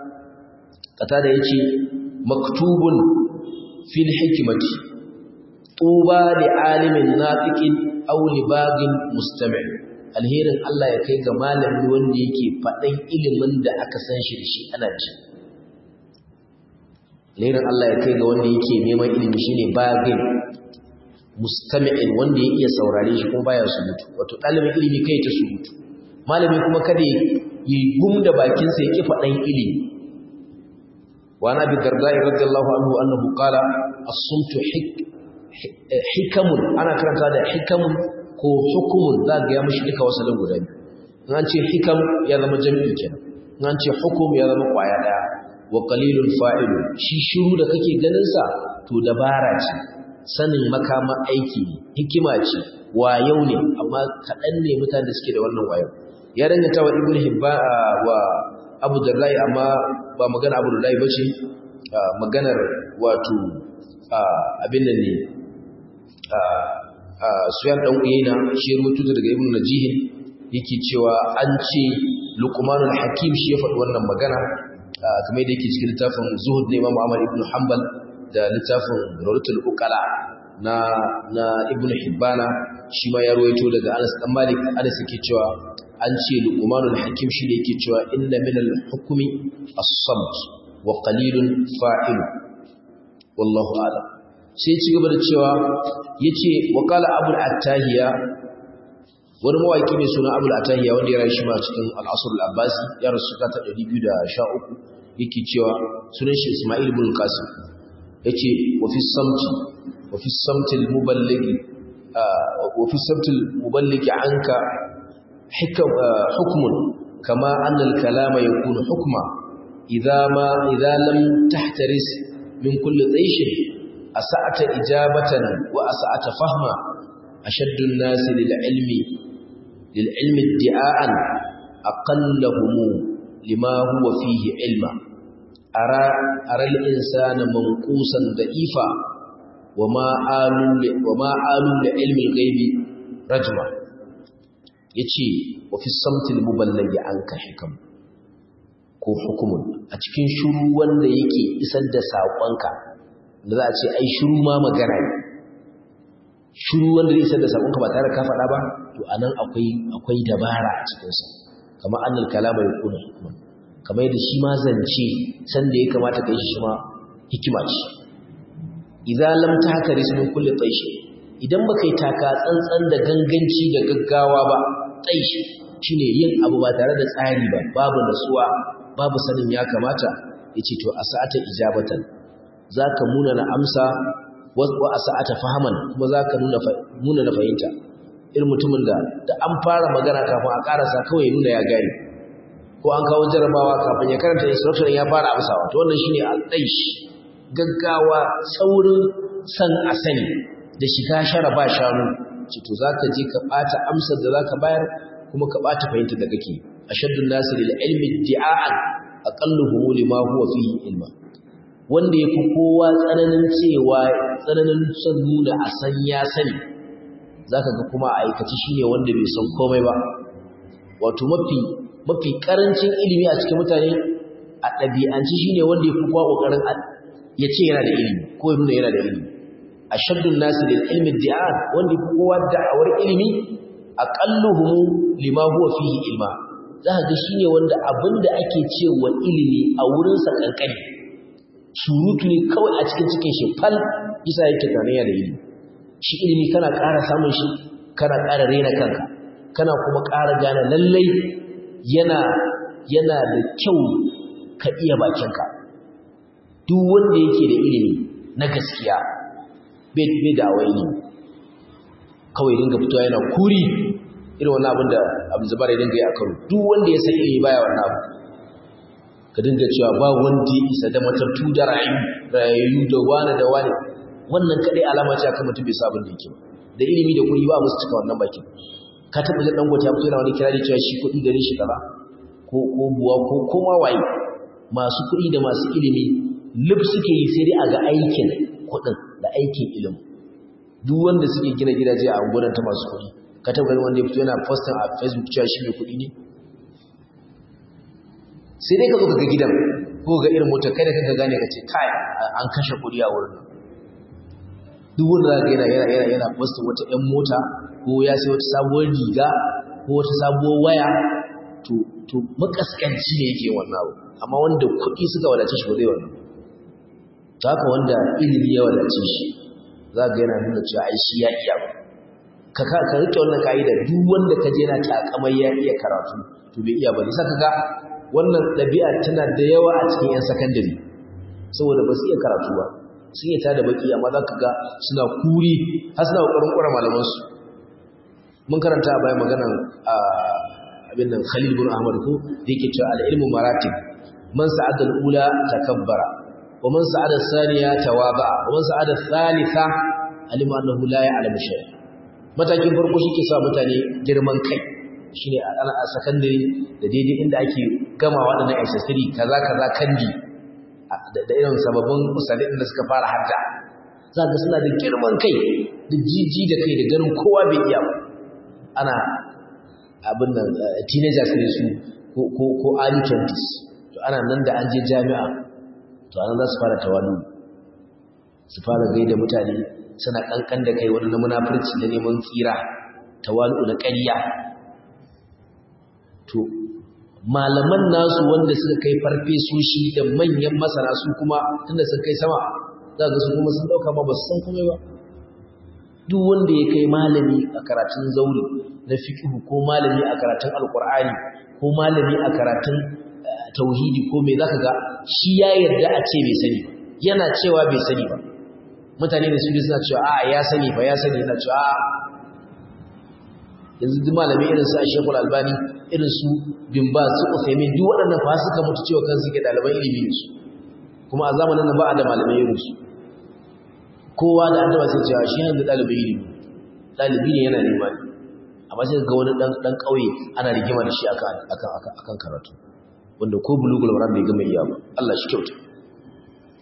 A: qatada yace maktubun fil hikmati tuba li alimin nafiqin aw li bagin mustami' alherin Allah ya kai ga malami wanda yake faɗan ilimin da aka san shi da shi ana ji alherin Allah ya kai ga wanda yake neman ilimi shine bagin mustami'in wanda ya iya saurare shi kuma baya surutu wato ɗalibin ilimi kai ta surutu malami kuma kada yi gum da bakinsa ya ki faɗan ilimi وعن ابي الدرداء رضي الله عنه انه قال الصمت حك hikamun ana karanta da hikamun ko hukumun za ga ya mishi duka wasalin guda biyu in an ce hikam ya zama jami'i kenan in an ce hukum ya zama kwaya daya wa qalilul fa'ilu shi shiru da kake ganin sa to dabara ce sanin makama aiki ne hikima ce wayau ne amma kaɗan ne mutane da suke da wannan wayau ya danganta wa ibnu hibba wa abu darrai amma ba magana abu darrai ba ce maganar wato abin nan ne suyan ɗan uyena shi ya rubutu daga ibn najihin yake cewa an ce luqmanul hakim shi ya faɗi wannan magana kamar yadda yake cikin littafin zuhud na imam ahmad ibn hanbal da littafin rawdatul uqala na na ibn hibbana shi ma ya ruwaito daga anas dan malik anas yake cewa an ce luqmanul hakim shi ne yake cewa inna min al-hukmi as-samt wa qalilun fa'il wallahu a'lam sai ci gaba da cewa yace wa qala abul attahiya wani mawaki mai suna abul attahiya wanda ya rayu ma cikin al-asr al-abbasi ya rasu ta 213 yake cewa sunan shi isma'il ibn qasim yace wa fi samti wa fi samti al-muballighi wa fi samti al-muballighi anka hikam hukmun kama anna al-kalama yakunu hukma idza ma idza lam tahtaris min kulli tayshin asa'ata ijabatan wa asa'ata fahma ashaddu an-nasi lil-ilmi lil-ilmi iddi'an aqallahum lima huwa fihi ilma ara ara al-insana manqusan da'ifa wa ma alu da ilmin gaibi rajma ya ce wa fi samtin muballage an ka hikam ko hukumun a cikin shuru wanda yake isar da saƙonka da za a ce ai shuru ma magana ne shuru wanda zai isar da saƙonka ba tare ka faɗa ba to a nan akwai dabara a cikinsa kamar annal kalama ya kuna hukuman kamar yadda shi ma zance sanda ya kamata ka yi shi ma hikima ce idan lam tahkaris min kulli taishi idan baka yi taka tsantsan da ganganci da gaggawa ba taishi shine yin abu ba tare da tsari ba babu nasuwa babu sanin ya kamata yace to asa'ata ijabatan zaka muna na amsa wa asa'ata fahaman kuma zaka nuna nuna na fahimta irin mutumin da da an fara magana kafin a karasa kawai nuna ya gane ko an kawo jarabawa kafin ya karanta instruction ya fara amsawa to wannan shine al-daish gaggawa saurin san a sani da shiga shara ba shanu ce to zaka je ka bata amsar da zaka bayar kuma ka bata fahimta da kake ashaddun nasi lil ilmi di'a'an aqalluhum lima huwa fihi ilma wanda yafi kowa tsananin cewa tsananin son nuna a san ya sani zaka ga kuma a aikaci shine wanda bai san komai ba wato mafi mafi karancin ilimi a cikin mutane a ɗabi'anci shine wanda yafi kowa kokarin ya ce yana da ilimi ko ya nuna yana da ilimi ashaddun nasi lil ilmi di'an wanda yafi kowa da'awar ilimi aqalluhum lima huwa fihi ilma zaka ga shine wanda abinda ake cewa ilimi a wurin sa kankani surutu ne kawai a cikin cikin shi fal isa yake tanaya da ilimi shi ilimi kana ƙara samun shi kana ƙara rena kanka kana kuma ƙara gane lallai yana yana da kyau ka iya bakinka duk wanda yake da ilimi na gaskiya bai da awai ilimi kawai dinga fitowa yana kuri irin wani abin da abu zubar ya dinga yi a karo duk wanda ya san ilimi baya wannan abu ka dinga cewa ba wanda ya isa da matattu da rayu rayu da wani da wani wannan kadai alama ce akan mutum bai sa abin da yake ba da ilimi da kuɗi ba musu cika wannan bakin ka taɓa jin dangote ya fito yana wani kirari cewa shi kuɗi gare shi kaza ko ko buwa ko koma waye masu kuɗi da masu ilimi lub suke yi sai dai a ga aikin kuɗin da aikin ilimi duk wanda suke gina gidaje a unguwar ta masu kuɗi ka taɓa ganin wanda ya fito yana posting a facebook cewa shi mai kuɗi ne sai dai ka zo ka ga gidan ko ga irin motar kai da kanka gane ka ce kai an kashe kuɗi a wurin duk wanda za ka yana yana yana yana posting wata ƴan mota ko ya sai wata sabuwar riga ko wata sabuwar waya to to makaskanci ne yake wannan abu amma wanda kuɗi suka wadace shi ba zai wannan to haka wanda ilimi ya wadace shi za ga yana nuna cewa ai shi ya iya ba ka ka rike wannan ka'ida duk wanda ka je yana takamai ya iya karatu to bai iya ba ne saka ga wannan ɗabi'a tana da yawa a cikin 'yan sakandare saboda ba su iya karatu ba sun yi tada baki amma za ka ga suna kuri har suna ƙoƙarin ƙwara malamansu mun karanta a bayan maganan abin nan khalil bin ahmad ko da yake cewa al'ilmu maratib man sa'ada al'ula takabbara wa man sa'ada saniya tawaba wa man sa'ada thalitha alima annahu la ya'lamu shay'a matakin farko shi ke sa mutane girman kai shine a sakandare da daidai inda ake gama waɗannan accessory kaza kaza kandi da irin sababbin usalin da suka fara hadda za ga suna da girman kai da jiji da kai da ganin kowa bai iya ba ana abin nan teenagers ne su ko early 20s to ana nan da an je jami'a to anan za su fara tawali su fara gaida mutane suna kankan da kai wani na munafurci da neman tsira tawalu da ƙarya to malaman nasu wanda suka kai farfesoshi da manyan masana su kuma tunda sun kai sama za ga su kuma sun dauka ma ba su san komai ba duk wanda ya kai malami a karatun zauri na fiqhu ko malami a karatun alqur'ani ko malami a karatun tauhidi ko me zaka ga shi ya yarda a ce bai sani yana cewa bai sani ba mutane da su suna cewa a ya sani ba ya sani yana cewa a yanzu duk malami irin su Sheikhul Albani irin su Bin Baz su Uthaymeen duk waɗannan fa suka mutu cewa kan suke ɗaliban ilimi ne su kuma a zamanin nan ba a da malamai irin su kowa da annaba sai cewa shi yanzu ɗalibin ilimi ɗalibi ne yana nema ne amma sai ga wani ɗan ɗan ƙauye ana rigima da shi akan akan akan karatu wanda ko bulugul maram bai gama iya ba Allah shi kyauta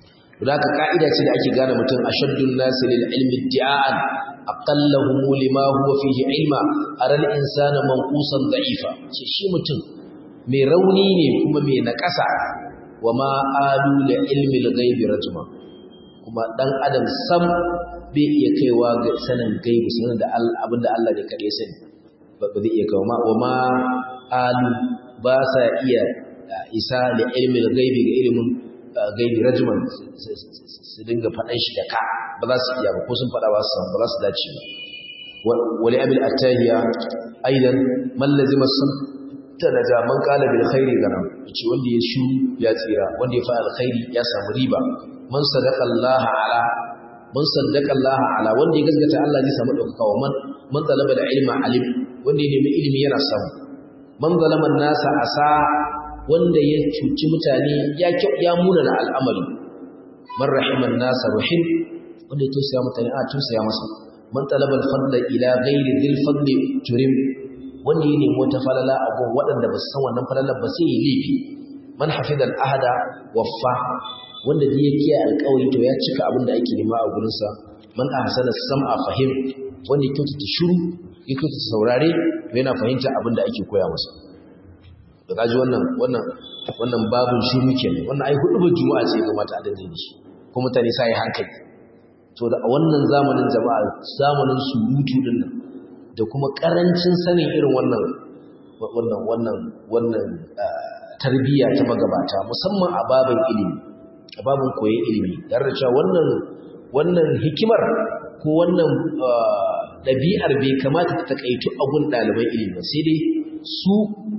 A: da haka ka'ida ce da ake gane mutum ashaddun nasi lil ilmi iddi'an aqallahum lima huwa fihi ilma aral insana manqusan da'ifa ce shi mutum mai rauni ne kuma mai nakasa wa ma alu li ilmi al-ghaibi rajma kuma dan adam sam bai iya kaiwa ga sanin gaibi sanin da abinda Allah ne kade sani ba zai iya kawo ma wa ma alu ba sa iya isa li ilmi al-ghaibi ga ilimin gaibi rajman su dinga faɗan shi da ka ba za su iya ba ko sun faɗa ba su ba za su dace ba wali abil attahiya aidan man lazima sun tanaja man qala bil khairi gana yace wanda ya shu ya tsira wanda ya fa alkhairi ya samu riba man sadaqa Allah ala man sadaqa Allah ala wanda ya gaskata Allah zai samu dauka wa man man talaba da ilma alim wanda ya nemi ilimi yana samu man zalama nasa asa wanda ya cuci mutane ya ya muna na al'amari man rahiman nasa rahim wanda ya tausaya mutane a tausaya masa man talaba al-fadla ila ghairi dhil fadli turim wanda ya nemi wata falala a gun waɗanda ba su san wannan falalar ba sai ya laifi man hafiza al-ahada waffa wanda da ya kiyaye alƙawari to ya cika abin da ake nema a gurinsa man ahsana sam'a fahim wanda ya kyautata shiru ya kyautata saurare to yana fahimta abin da ake koya masa da kaji wannan wannan wannan babun shiru kenan wannan ai hudu juma'a ce ga mata adadin shi ko mutane sai hankali to da a wannan zamanin jama'a zamanin surutu din nan da kuma karancin sanin irin wannan wannan wannan wannan tarbiyya ta magabata musamman a babin ilimi a babin koyon ilimi tare da cewa wannan wannan hikimar ko wannan ɗabi'ar bai kamata ta takaitu a gun ɗaliban ilimi sai dai su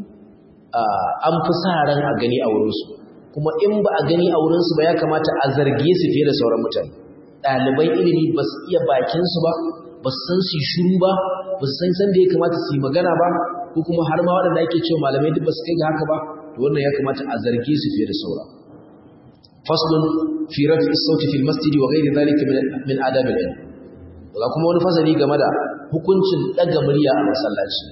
A: an fi sa ran a gani a wurinsu kuma in ba a gani a wurinsu ba ya kamata a zarge su fiye da sauran mutane ɗaliban ilimi ba su iya bakinsu ba ba su san su shuru ba ba su san san da ya kamata su yi magana ba ko kuma har ma waɗanda ake cewa malamai duk ba su kai ga haka ba to wannan ya kamata a zarge su fiye da sauran faslun fi rafi sauti fil masjidi wa ghairi dhalika min adab al-ilm ga kuma wani fasali game da hukuncin daga murya a masallaci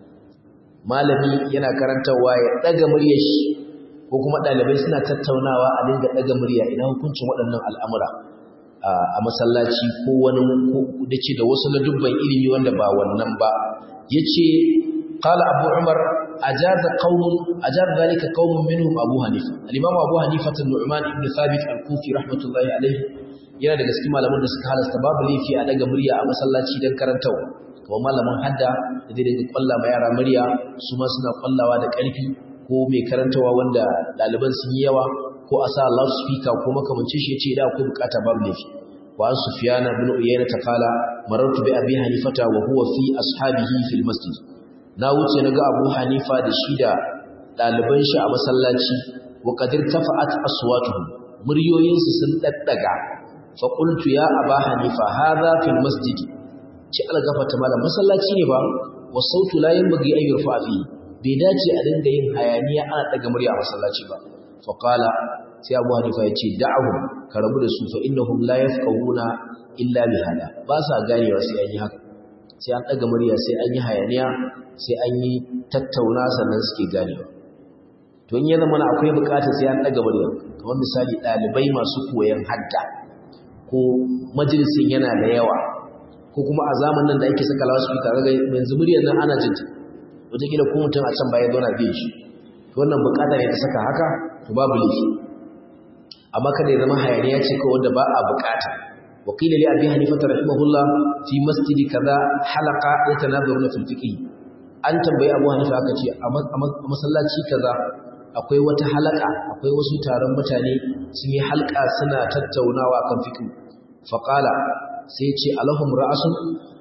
A: malami yana karantarwa ya daga muryar shi ko kuma ɗalibai suna tattaunawa a dinga daga murya ina hukuncin waɗannan al'amura a masallaci ko wani da ce da wasu ladubban ilimi wanda ba wannan ba ya ce kala abu umar a jaza kaunin a jaza zalika kaunin minhum abu hanifa alimamu abu hanifa ta nu'man ibn thabit al-kufi rahmatullahi alaihi yana daga cikin malaman da suka halasta babu laifi a daga murya a masallaci don karantawa kamar malamin hadda da zai daga kwalla ma yara murya su ma suna kwallawa da ƙarfi ko mai karantawa wanda ɗaliban sun yi yawa ko a sa loudspeaker ko makamancin shi yace da akwai bukata babu laifi wa an sufyan ibn uyayna ta kala marartu bi abi hanifata wa huwa fi ashabihi fil masjid na wuce naga abu hanifa da shi da daliban shi a masallaci wa qadir tafa'at aswatuhum muryoyin su sun daddaga fa qultu ya aba hanifa hadha fil masjid ci algafata malam masallaci ne ba wa sautu la yanbaghi an yurfa fi bai dace a dinga yin hayaniya ana daga murya a masallaci ba fa qala sai abu hanifa ya ce da'ahum ka rabu da su fa innahum la yafqahuna illa bi hada ba sa ganewa sai an yi haka sai an daga murya sai an yi hayaniya sai an yi tattauna sannan suke ganewa to in ya zama na akwai bukatar sai an daga murya kamar misali dalibai masu koyon hadda ko majalisin yana da yawa ko kuma a zamanin da ake saka loudspeaker kaga yanzu muryar nan ana jinta wataƙila ko mutum a can baya zauna bai shi to wannan bukata ne ta saka haka to babu laifi amma kada ya zama hayaniya ce ko wanda ba a bukata wa qila li abi hanifa rahimahullah fi masjid kaza halaqa yatanadharuna fil fiqh an tambayi abu hanifa aka ce a masallaci kaza akwai wata halaka akwai wasu taron mutane sun yi halka suna tattaunawa kan fiqh fa qala sai ya ce alahum ra'asun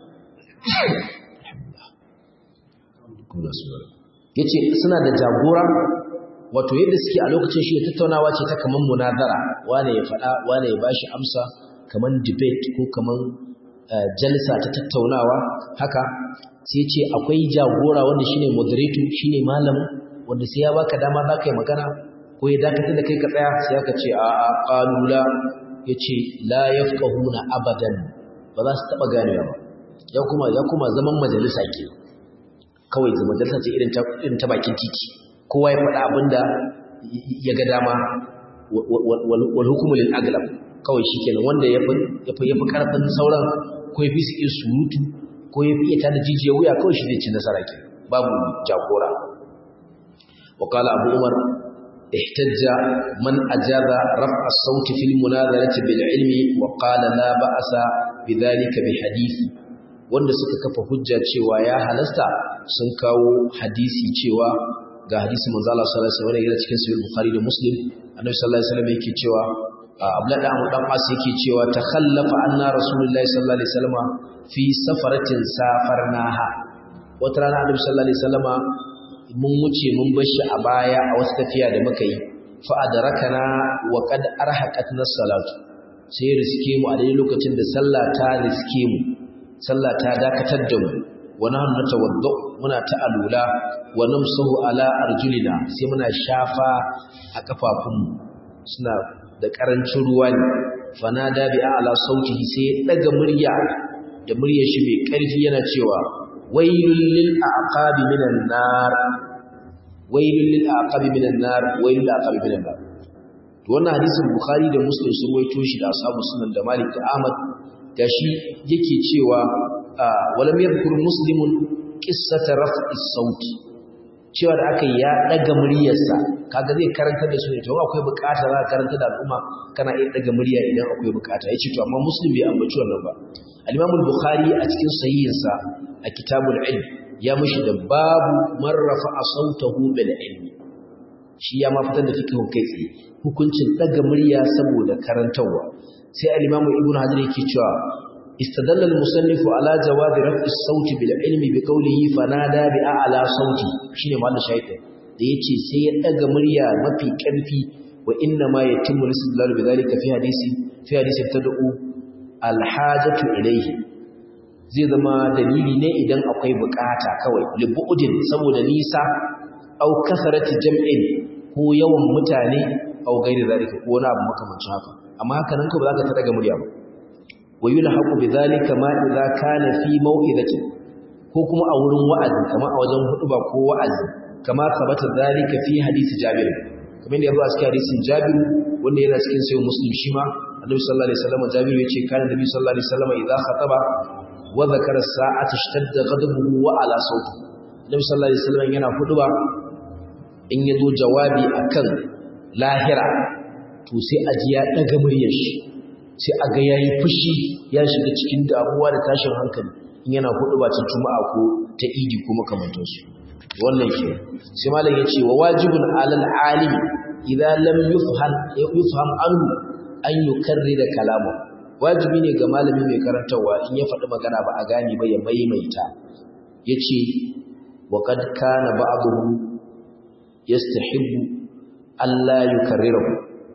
A: yace suna da jagora wato yadda suke a lokacin shi tattaunawa ce ta kaman munazara wane ya faɗa wane ya bashi amsa kaman debate ko kaman jalsa ta tattaunawa haka sai ce akwai jagora wanda shine moderator shine malam wanda sai ya baka dama za ka yi magana ko ya dakatar da kai ka tsaya sai aka ce a a qalula yace la yafqahuna abadan ba za su taba ganewa ba ya kuma ya kuma zaman majalisa ke kawai zaman majalisa ce irin ta irin ta bakin titi kowa ya faɗa abin da ya ga dama wal hukumu lil aglab kawai shikenan wanda ya fi ya fi karfin sauran ko ya fi su iya surutu ko ya fi iya tada jijiyar wuya kawai shi zai ci nasara ke babu jagora وقال أبو عمر احتج من أجاب رفع الصوت في المناظرة بالعلم وقال لا بأس بذلك بحديث wanda suka kafa hujja cewa ya halasta sun kawo hadisi cewa ga hadisi manzo Allah sallallahu alaihi wasallam yana cikin sahih Bukhari da Muslim annabi sallallahu alaihi wasallam yake cewa Abdullah dan dan As yake cewa takhallafa anna rasulullahi sallallahu alaihi wasallam fi safaratin safarnaha wata rana annabi sallallahu alaihi wasallam mun wuce mun bar shi a baya a wasu tafiya da muka yi fa adrakana wa qad arhaqatna salatu sai riske mu a daidai lokacin da sallah ta riske mu sallah ta dakatar da mu wa nahnu natawaddu muna ta alula wa namsahu ala arjulina sai muna shafa a kafafunmu suna da karancin ruwa ne fanada bi a'la sautihi sai ya daga murya da muryar shi mai karfi yana cewa wailul lil aqabi minan nar wailul lil aqabi minan nar wailul lil aqabi minan nar to wannan hadisin bukhari da muslim sun waito shi da ashabu sunan da malik da ahmad gashi yake cewa walam yadhkur muslimun qissata raf'i sauti cewa da aka ya daga muryarsa kaga zai karanta da su ne to akwai bukata za ka karanta da al'umma kana iya daga murya idan akwai bukata yace to amma muslim bai ambaci wannan ba al-imam al-bukhari a cikin sahihinsa a kitabul ilm ya mushi da babu man rafa'a sautahu bil ilmi shi ya ma fitar da fiqhu kai tsaye hukuncin daga murya saboda karantawa sai al-imam ibn hajar yake cewa استدل المصنف على جواز رفع الصوت بالعلم بقوله فنادى بأعلى صوتي shine mallan shaytan da yace sai ya daga murya mafi karfi wa inna ma yatimmu lisdalal bidhalika fi hadisi fi hadisi tad'u alhajatu ilayhi zai zama dalili ne idan akwai bukata kawai libu'udin saboda nisa au kasarati jam'in ko yawan mutane au gairi zalika ko wani abu makamancin haka amma haka nan ko ba za ka daga murya ba ويلحق بذلك ما إذا كان في موئذة ko kuma a wurin wa'azi kama a wajen huduba ko wa'azi kama sabata zalika fi hadisi Jabir kamar da yazo a cikin hadisin Jabir wanda yana cikin sayyid Muslim shi ma Annabi sallallahu alaihi wasallam Jabir yace kana Nabi sallallahu alaihi wasallam idza khataba wa dhakara sa'ata ishtadda ghadabuhu wa ala sauti Annabi sallallahu alaihi wasallam yana huduba in yazo jawabi akan lahira to sai aji ya daga muryar shi sai a ga yayi fushi ya shiga cikin damuwa da tashin hankali in yana hudu ba ta juma'a ko ta idi ko makamantan su wannan ke sai malam yace wa wajibun alal alim idza lam yufham yufham anhu an yukarrira kalamu wajibi ne ga malami mai karantawa in ya faɗi magana ba a gane ba ya maimaita yace wa qad kana ba'dhum yastahibbu alla yukarrirahu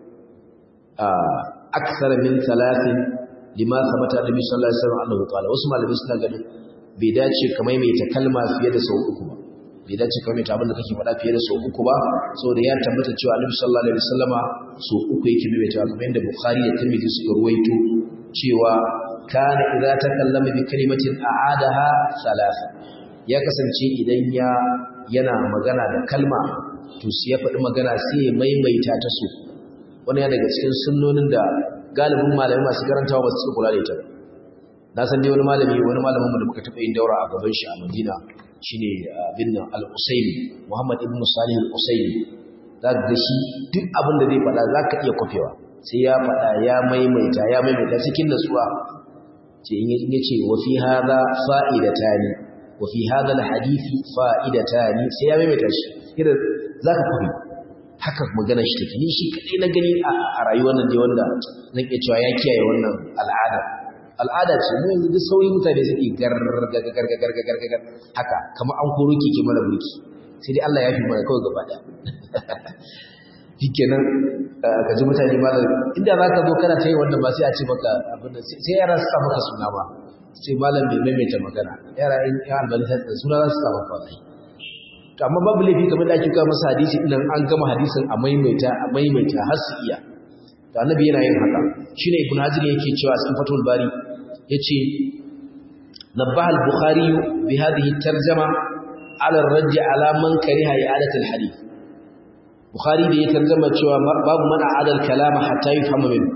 A: aksar min talatin lima sabata annabi sallallahu alaihi wasallam annahu qala wasu malamai suna ganin bai dace ka maimaita kalma fiye da sau uku ba bai dace ka maimaita abin da kake faɗa fiye da sau uku ba saboda ya tabbata cewa annabi sallallahu alaihi wasallama sau uku yake maimaita kamar yadda bukhari da tirmidhi suka ruwaito cewa kana idza takallama bi kalimatin a'adaha thalatha ya kasance idan ya yana magana da kalma to sai ya faɗi magana sai ya maimaita ta so wani ya daga cikin sunnonin da galibin malamai masu karantawa ba su kula da ita na san dai wani malami wani malamin mu da muka taɓa yin daura a gaban shi a Madina shine bin nan Al-Usaimi Muhammad ibn Salih Al-Usaimi za ka ga shi duk abin da zai faɗa za ka iya kwafewa sai ya faɗa ya maimaita ya maimaita cikin natsuwa ce in ya ce wa fi hadha fa'idatani wa fi hadha al-hadisi fa'idatani sai ya maimaita shi irin za ka kwafe haka magana shi take ni shi kadai na gani a rayuwar nan dai wanda zan iya cewa ya kiyaye wannan al'ada al'ada ce mu yanzu duk sauyi mutane suke gargagargagargagar haka kamar an koro keke mana burki sai dai Allah ya fi mana kawai gaba da shikenan ka ji mutane ma inda za ka zo kana ta yi wannan ba sai a ce maka abin da sai yara su sa maka suna ba sai malam bai maimaita magana yara in ya albani suna za su sa maka wallahi to amma babu laifi kamar da ake kawo masa hadisi idan an gama hadisin a maimaita a maimaita har su iya to annabi yana yin haka shine ibn hajar yake cewa a cikin fatul bari yace nabbaha al-bukhari bi hadhihi tarjama ala ar-radd ala man kariha i'adat al-hadith bukhari da ya tarjama cewa babu man a'ada al-kalama hatta yafhama min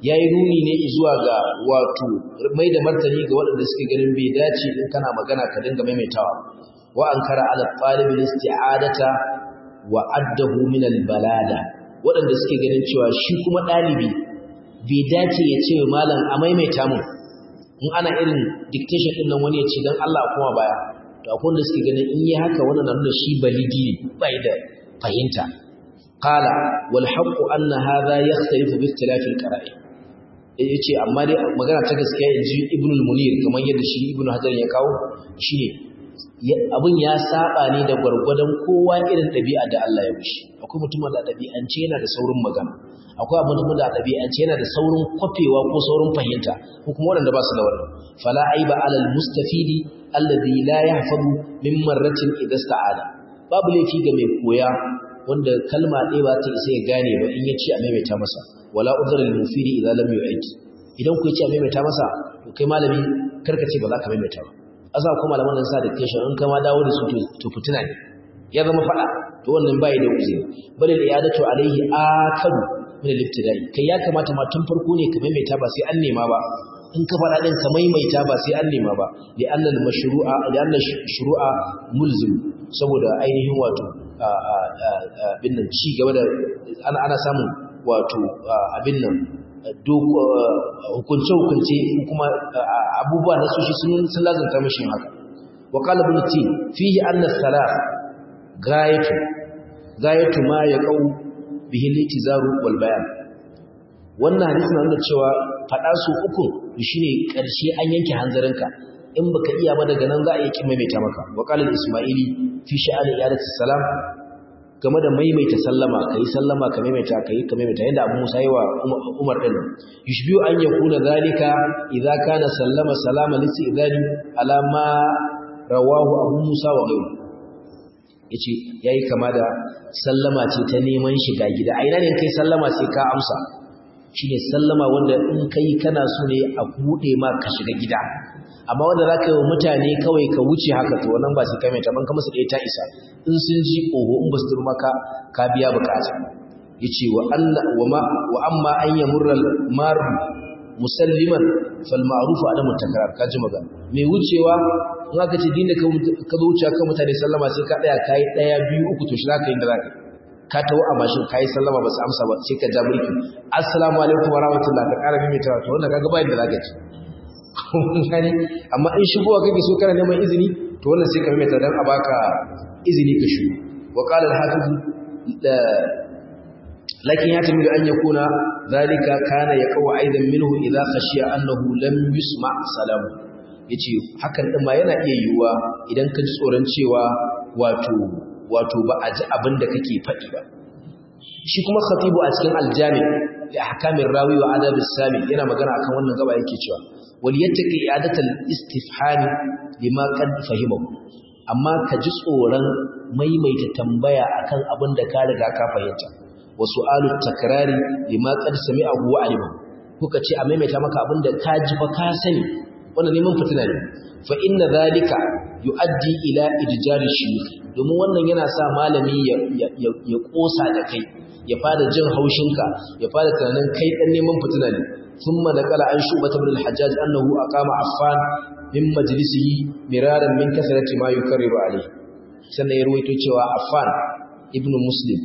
A: yayi nuni ne zuwa ga wato mai da martani ga waɗanda suke ganin bai dace in kana magana ka dinga maimaitawa wa ankara ala talib isti'adata wa addahu min al-balada waɗanda suke ganin cewa shi kuma ɗalibi bai dace ya ce wa malam a maimaita mun in ana irin dictation din nan wani ya ce dan Allah kuma baya to akwai wanda suke ganin in yi haka wannan nuna shi balidi ne bai da fahimta qala wal haqqu anna hadha yakhtalifu bi ikhtilafi al-qara'i yace amma dai magana ta gaskiya inji ibn al-munir kamar yadda shi ibn hajar ya kawo shine abin ya saba ne da gwargwadon kowa irin ɗabi'a da Allah ya wuce akwai mutumin da ɗabi'ance yana da saurin magana akwai mutumin da ɗabi'ance yana da saurin kwafewa ko saurin fahimta ko kuma waɗanda ba su da wannan fala aiba alal mustafidi alladhi la yahfazu min marratin idza sta'ala babu laifi ga mai koya wanda kalma ɗaya ba ta isa ya gane ba in ya ce a maimaita masa wala udhra lil mufidi idza lam yu'id idan ku ce a maimaita masa to kai malami karka ce ba za ka maimaita ba asa ko malaman nan sa da keshin in kama dawo da su to fitina ne ya zama fada to wannan bai da uzuri bal al iyadatu alaihi akadu min al ibtidai kai ya kamata ma tun farko ne ka maimaita ba sai an nema ba in ka fada din ka maimaita ba sai an nema ba li anna al mashru'a li anna shuru'a mulzim saboda ainihin wato abin nan ci gaba da ana samun wato abin nan hukunce-hukunce kuma abubuwa na soshi sun lazanta mashi haka wa qala ibn tin fihi anna salat gayatu gayatu ma yaqau bihi litizaru wal bayan wannan hadisi na nuna cewa fada su uku shine karshe an yanke hanzarinka in baka iya ba daga nan za a yi kimaimaita maka wa qala isma'ili fi sha'ani iyadati salam game da maimaita sallama kai sallama ka maimaita kai ka maimaita yanda Abu Musa yayi wa Umar din yushbiu an yakuna zalika idza kana sallama salama lisi idani ala ma rawahu Abu Musa wa ghayru yace yayi kama da sallama ce ta neman shiga gida a ina ne kai sallama sai ka amsa shine sallama wanda in kai kana so ne a bude ma ka shiga gida amma wanda za ka yi wa mutane kawai ka wuce haka to wannan ba su kai mai taban ka musu ɗaya ta isa in sun ji oho in ba su turma ka ka biya bukata ya ce wa amma an yi murral maru musalliman fal ma'rufu adamu takrar ka ji magana mai wucewa in aka ce dinda ka zo wuce kan mutane sallama sai ka ɗaya kayi ɗaya biyu uku to shi za ka yi da za ka ka tawo a mashin kayi sallama ba su amsa ba sai ka ja mulki assalamu alaikum wa rahmatullah ka ƙara mimitawa to wannan kaga bayan da za ka ci gani amma in shigowa kake so kana neman izini to wannan sai ka maimaita dan a baka izini ka shigo wa qala al-hafiz lakin ya tamilu an yakuna zalika kana yaqwa aidan minhu idza khashiya annahu lam yusma salamu yace hakan din ma yana iya yiwuwa idan ka ji tsoron cewa wato wato ba a ji abin da kake faɗi ba shi kuma khatibu a cikin aljami li ahkamir rawi wa adab as-sami yana magana akan wannan gaba yake cewa waliyattaqi i'adatal istifham lima qad fahimahu amma ka ji tsoron maimaita tambaya akan abin da ka riga ka fahimta wa su'alu takrari lima qad sami'ahu wa alima kuka ce a maimaita maka abin da ka ji fa ka sani wannan neman fitina ne fa inna zalika yu'addi ila idjari shuyukh domin wannan yana sa malami ya ya kosa da kai ya fara jin haushinka ya fara tunanin kai dan neman fitina ne ثم نقل عن شعبة بن الحجاج أنه أقام عفان من مجلسه مرارا من كثرة ما يكرر عليه سنة يرويته cewa عفان ابن مسلم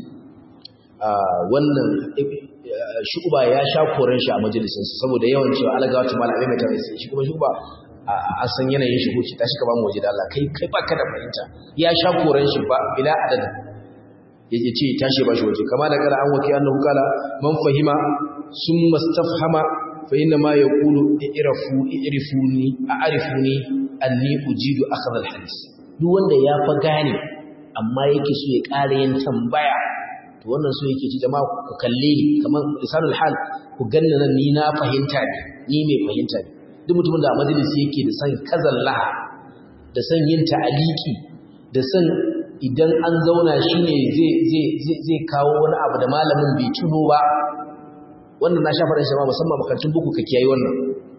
A: wannan shuba ya sha koren shi a majalisin saboda yawan cewa alaga wata malamai mai tare shi kuma shuba a san yanayin shi ko tashi ka ba mu waje da Allah kai kai baka da fahimta ya sha koren shi ba bila adad yake ce tashi ba shi waje kama da kara an waki annahu kala man fahima ثم استفهم فإنما يقول اعرفوا اعرفوني أعرفوني أني أجيد أخذ الحديث duk wanda ya fa gane amma yake so ya ƙara yin tambaya to wannan so yake ci jama'a ku kalle ni kamar lisanul hal ku ganna nan ni na fahimta ne ni mai fahimta ne duk mutumin da a majalisi yake da san kazalla da san yin ta'aliki da san idan an zauna shine zai zai zai kawo wani abu da malamin bai tuno ba wannan na shafa shi ma musamman makarantun buku ka kiyaye wannan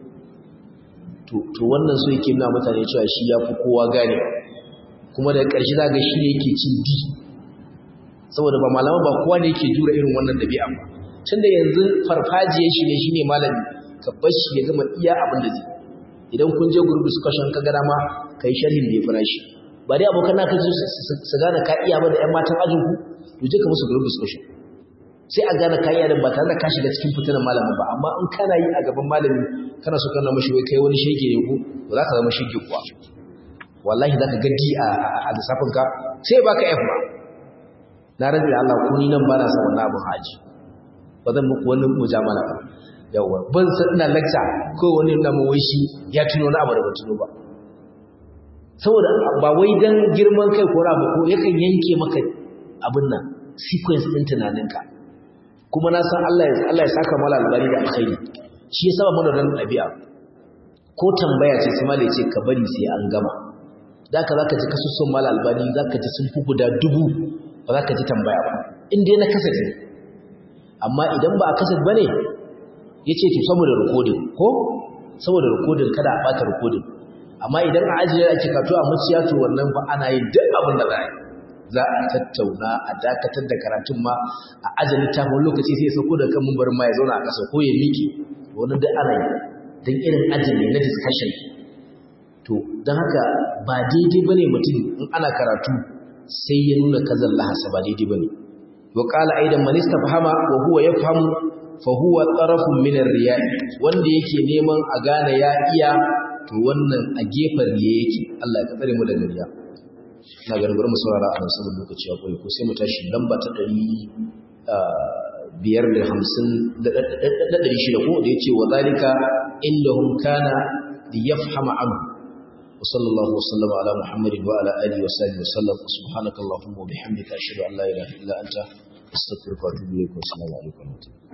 A: to to wannan so yake nuna mutane cewa shi ya fi kowa gane kuma da ƙarshe za ga shi ne yake cin di saboda ba malaman ba kowa ne yake jura irin wannan dabi'a ba tunda yanzu farfajiyar shi ne shine malami ka bar shi ya gama iya abin da zai idan kun je group discussion ka ga dama kai sharhin da ya fara shi ba dai abokan naka su gane ka iya ba da ƴan matan ajin ku to je ka musu group discussion sai a gane ka iya da ba tare da ka shiga cikin fitinan malamin ba amma in kana yi a gaban malami kana so kana mashi wai kai wani shege ne ko ba za ka zama shege kuwa wallahi za ka gaddi a lissafin ka sai baka F ba na rabi Allah ko ni nan ba na son wannan abin haji ba zan muku wani mujamala ba yawa ban san ina lecture ko wani na mu wai shi ya tuno na abu da ba tuno ba saboda ba wai dan girman kai ko rabu ko yakan yanke maka abin nan sequence din tunaninka kuma na san Allah ya Allah ya saka mala albari da alkhairi shi ya saba mana dan ɗabi'a ko tambaya ce sai malai ce ka bari sai an gama da ka zaka ji kasusun mala albani zaka ji sun fi guda dubu ba za ka ji tambaya ba in dai na kaset ne amma idan ba a kaset ba ne ya ce to saboda rikodin ko saboda rikodin kada a ɓata rikodin amma idan a ajiye ake kato a muciya to wannan ba ana yin duk abin da za a yi za a tattauna a dakatar da karatun ma a ajiye littafin lokaci sai ya sauko da kan mumbarin ma ya zauna a ƙasa ko ya miki wani duk ana yi don irin ajiye na discussion to don haka ba daidai ba ne mutum in ana karatu sai ya nuna kazan lahasa ba daidai bane wa qala aidan man istafhama wa huwa yafhamu fa huwa tarafun min ar-riya wanda yake neman a gane ya iya to wannan a gefen riya yake Allah ya tsare mu daga riya ina ganin bari mu saurara a nan saboda lokaci ya koyi ko sai mu tashi lamba ta 550 da 600 ko da yace wa zalika indahum kana liyafhama anhu وصلى الله وسلم على محمد وعلى آله وصحبه وسلم سبحانك اللهم وبحمدك أشهد أن لا إله إلا أنت أستغفرك وأتوب إليك والسلام عليكم ورحمة الله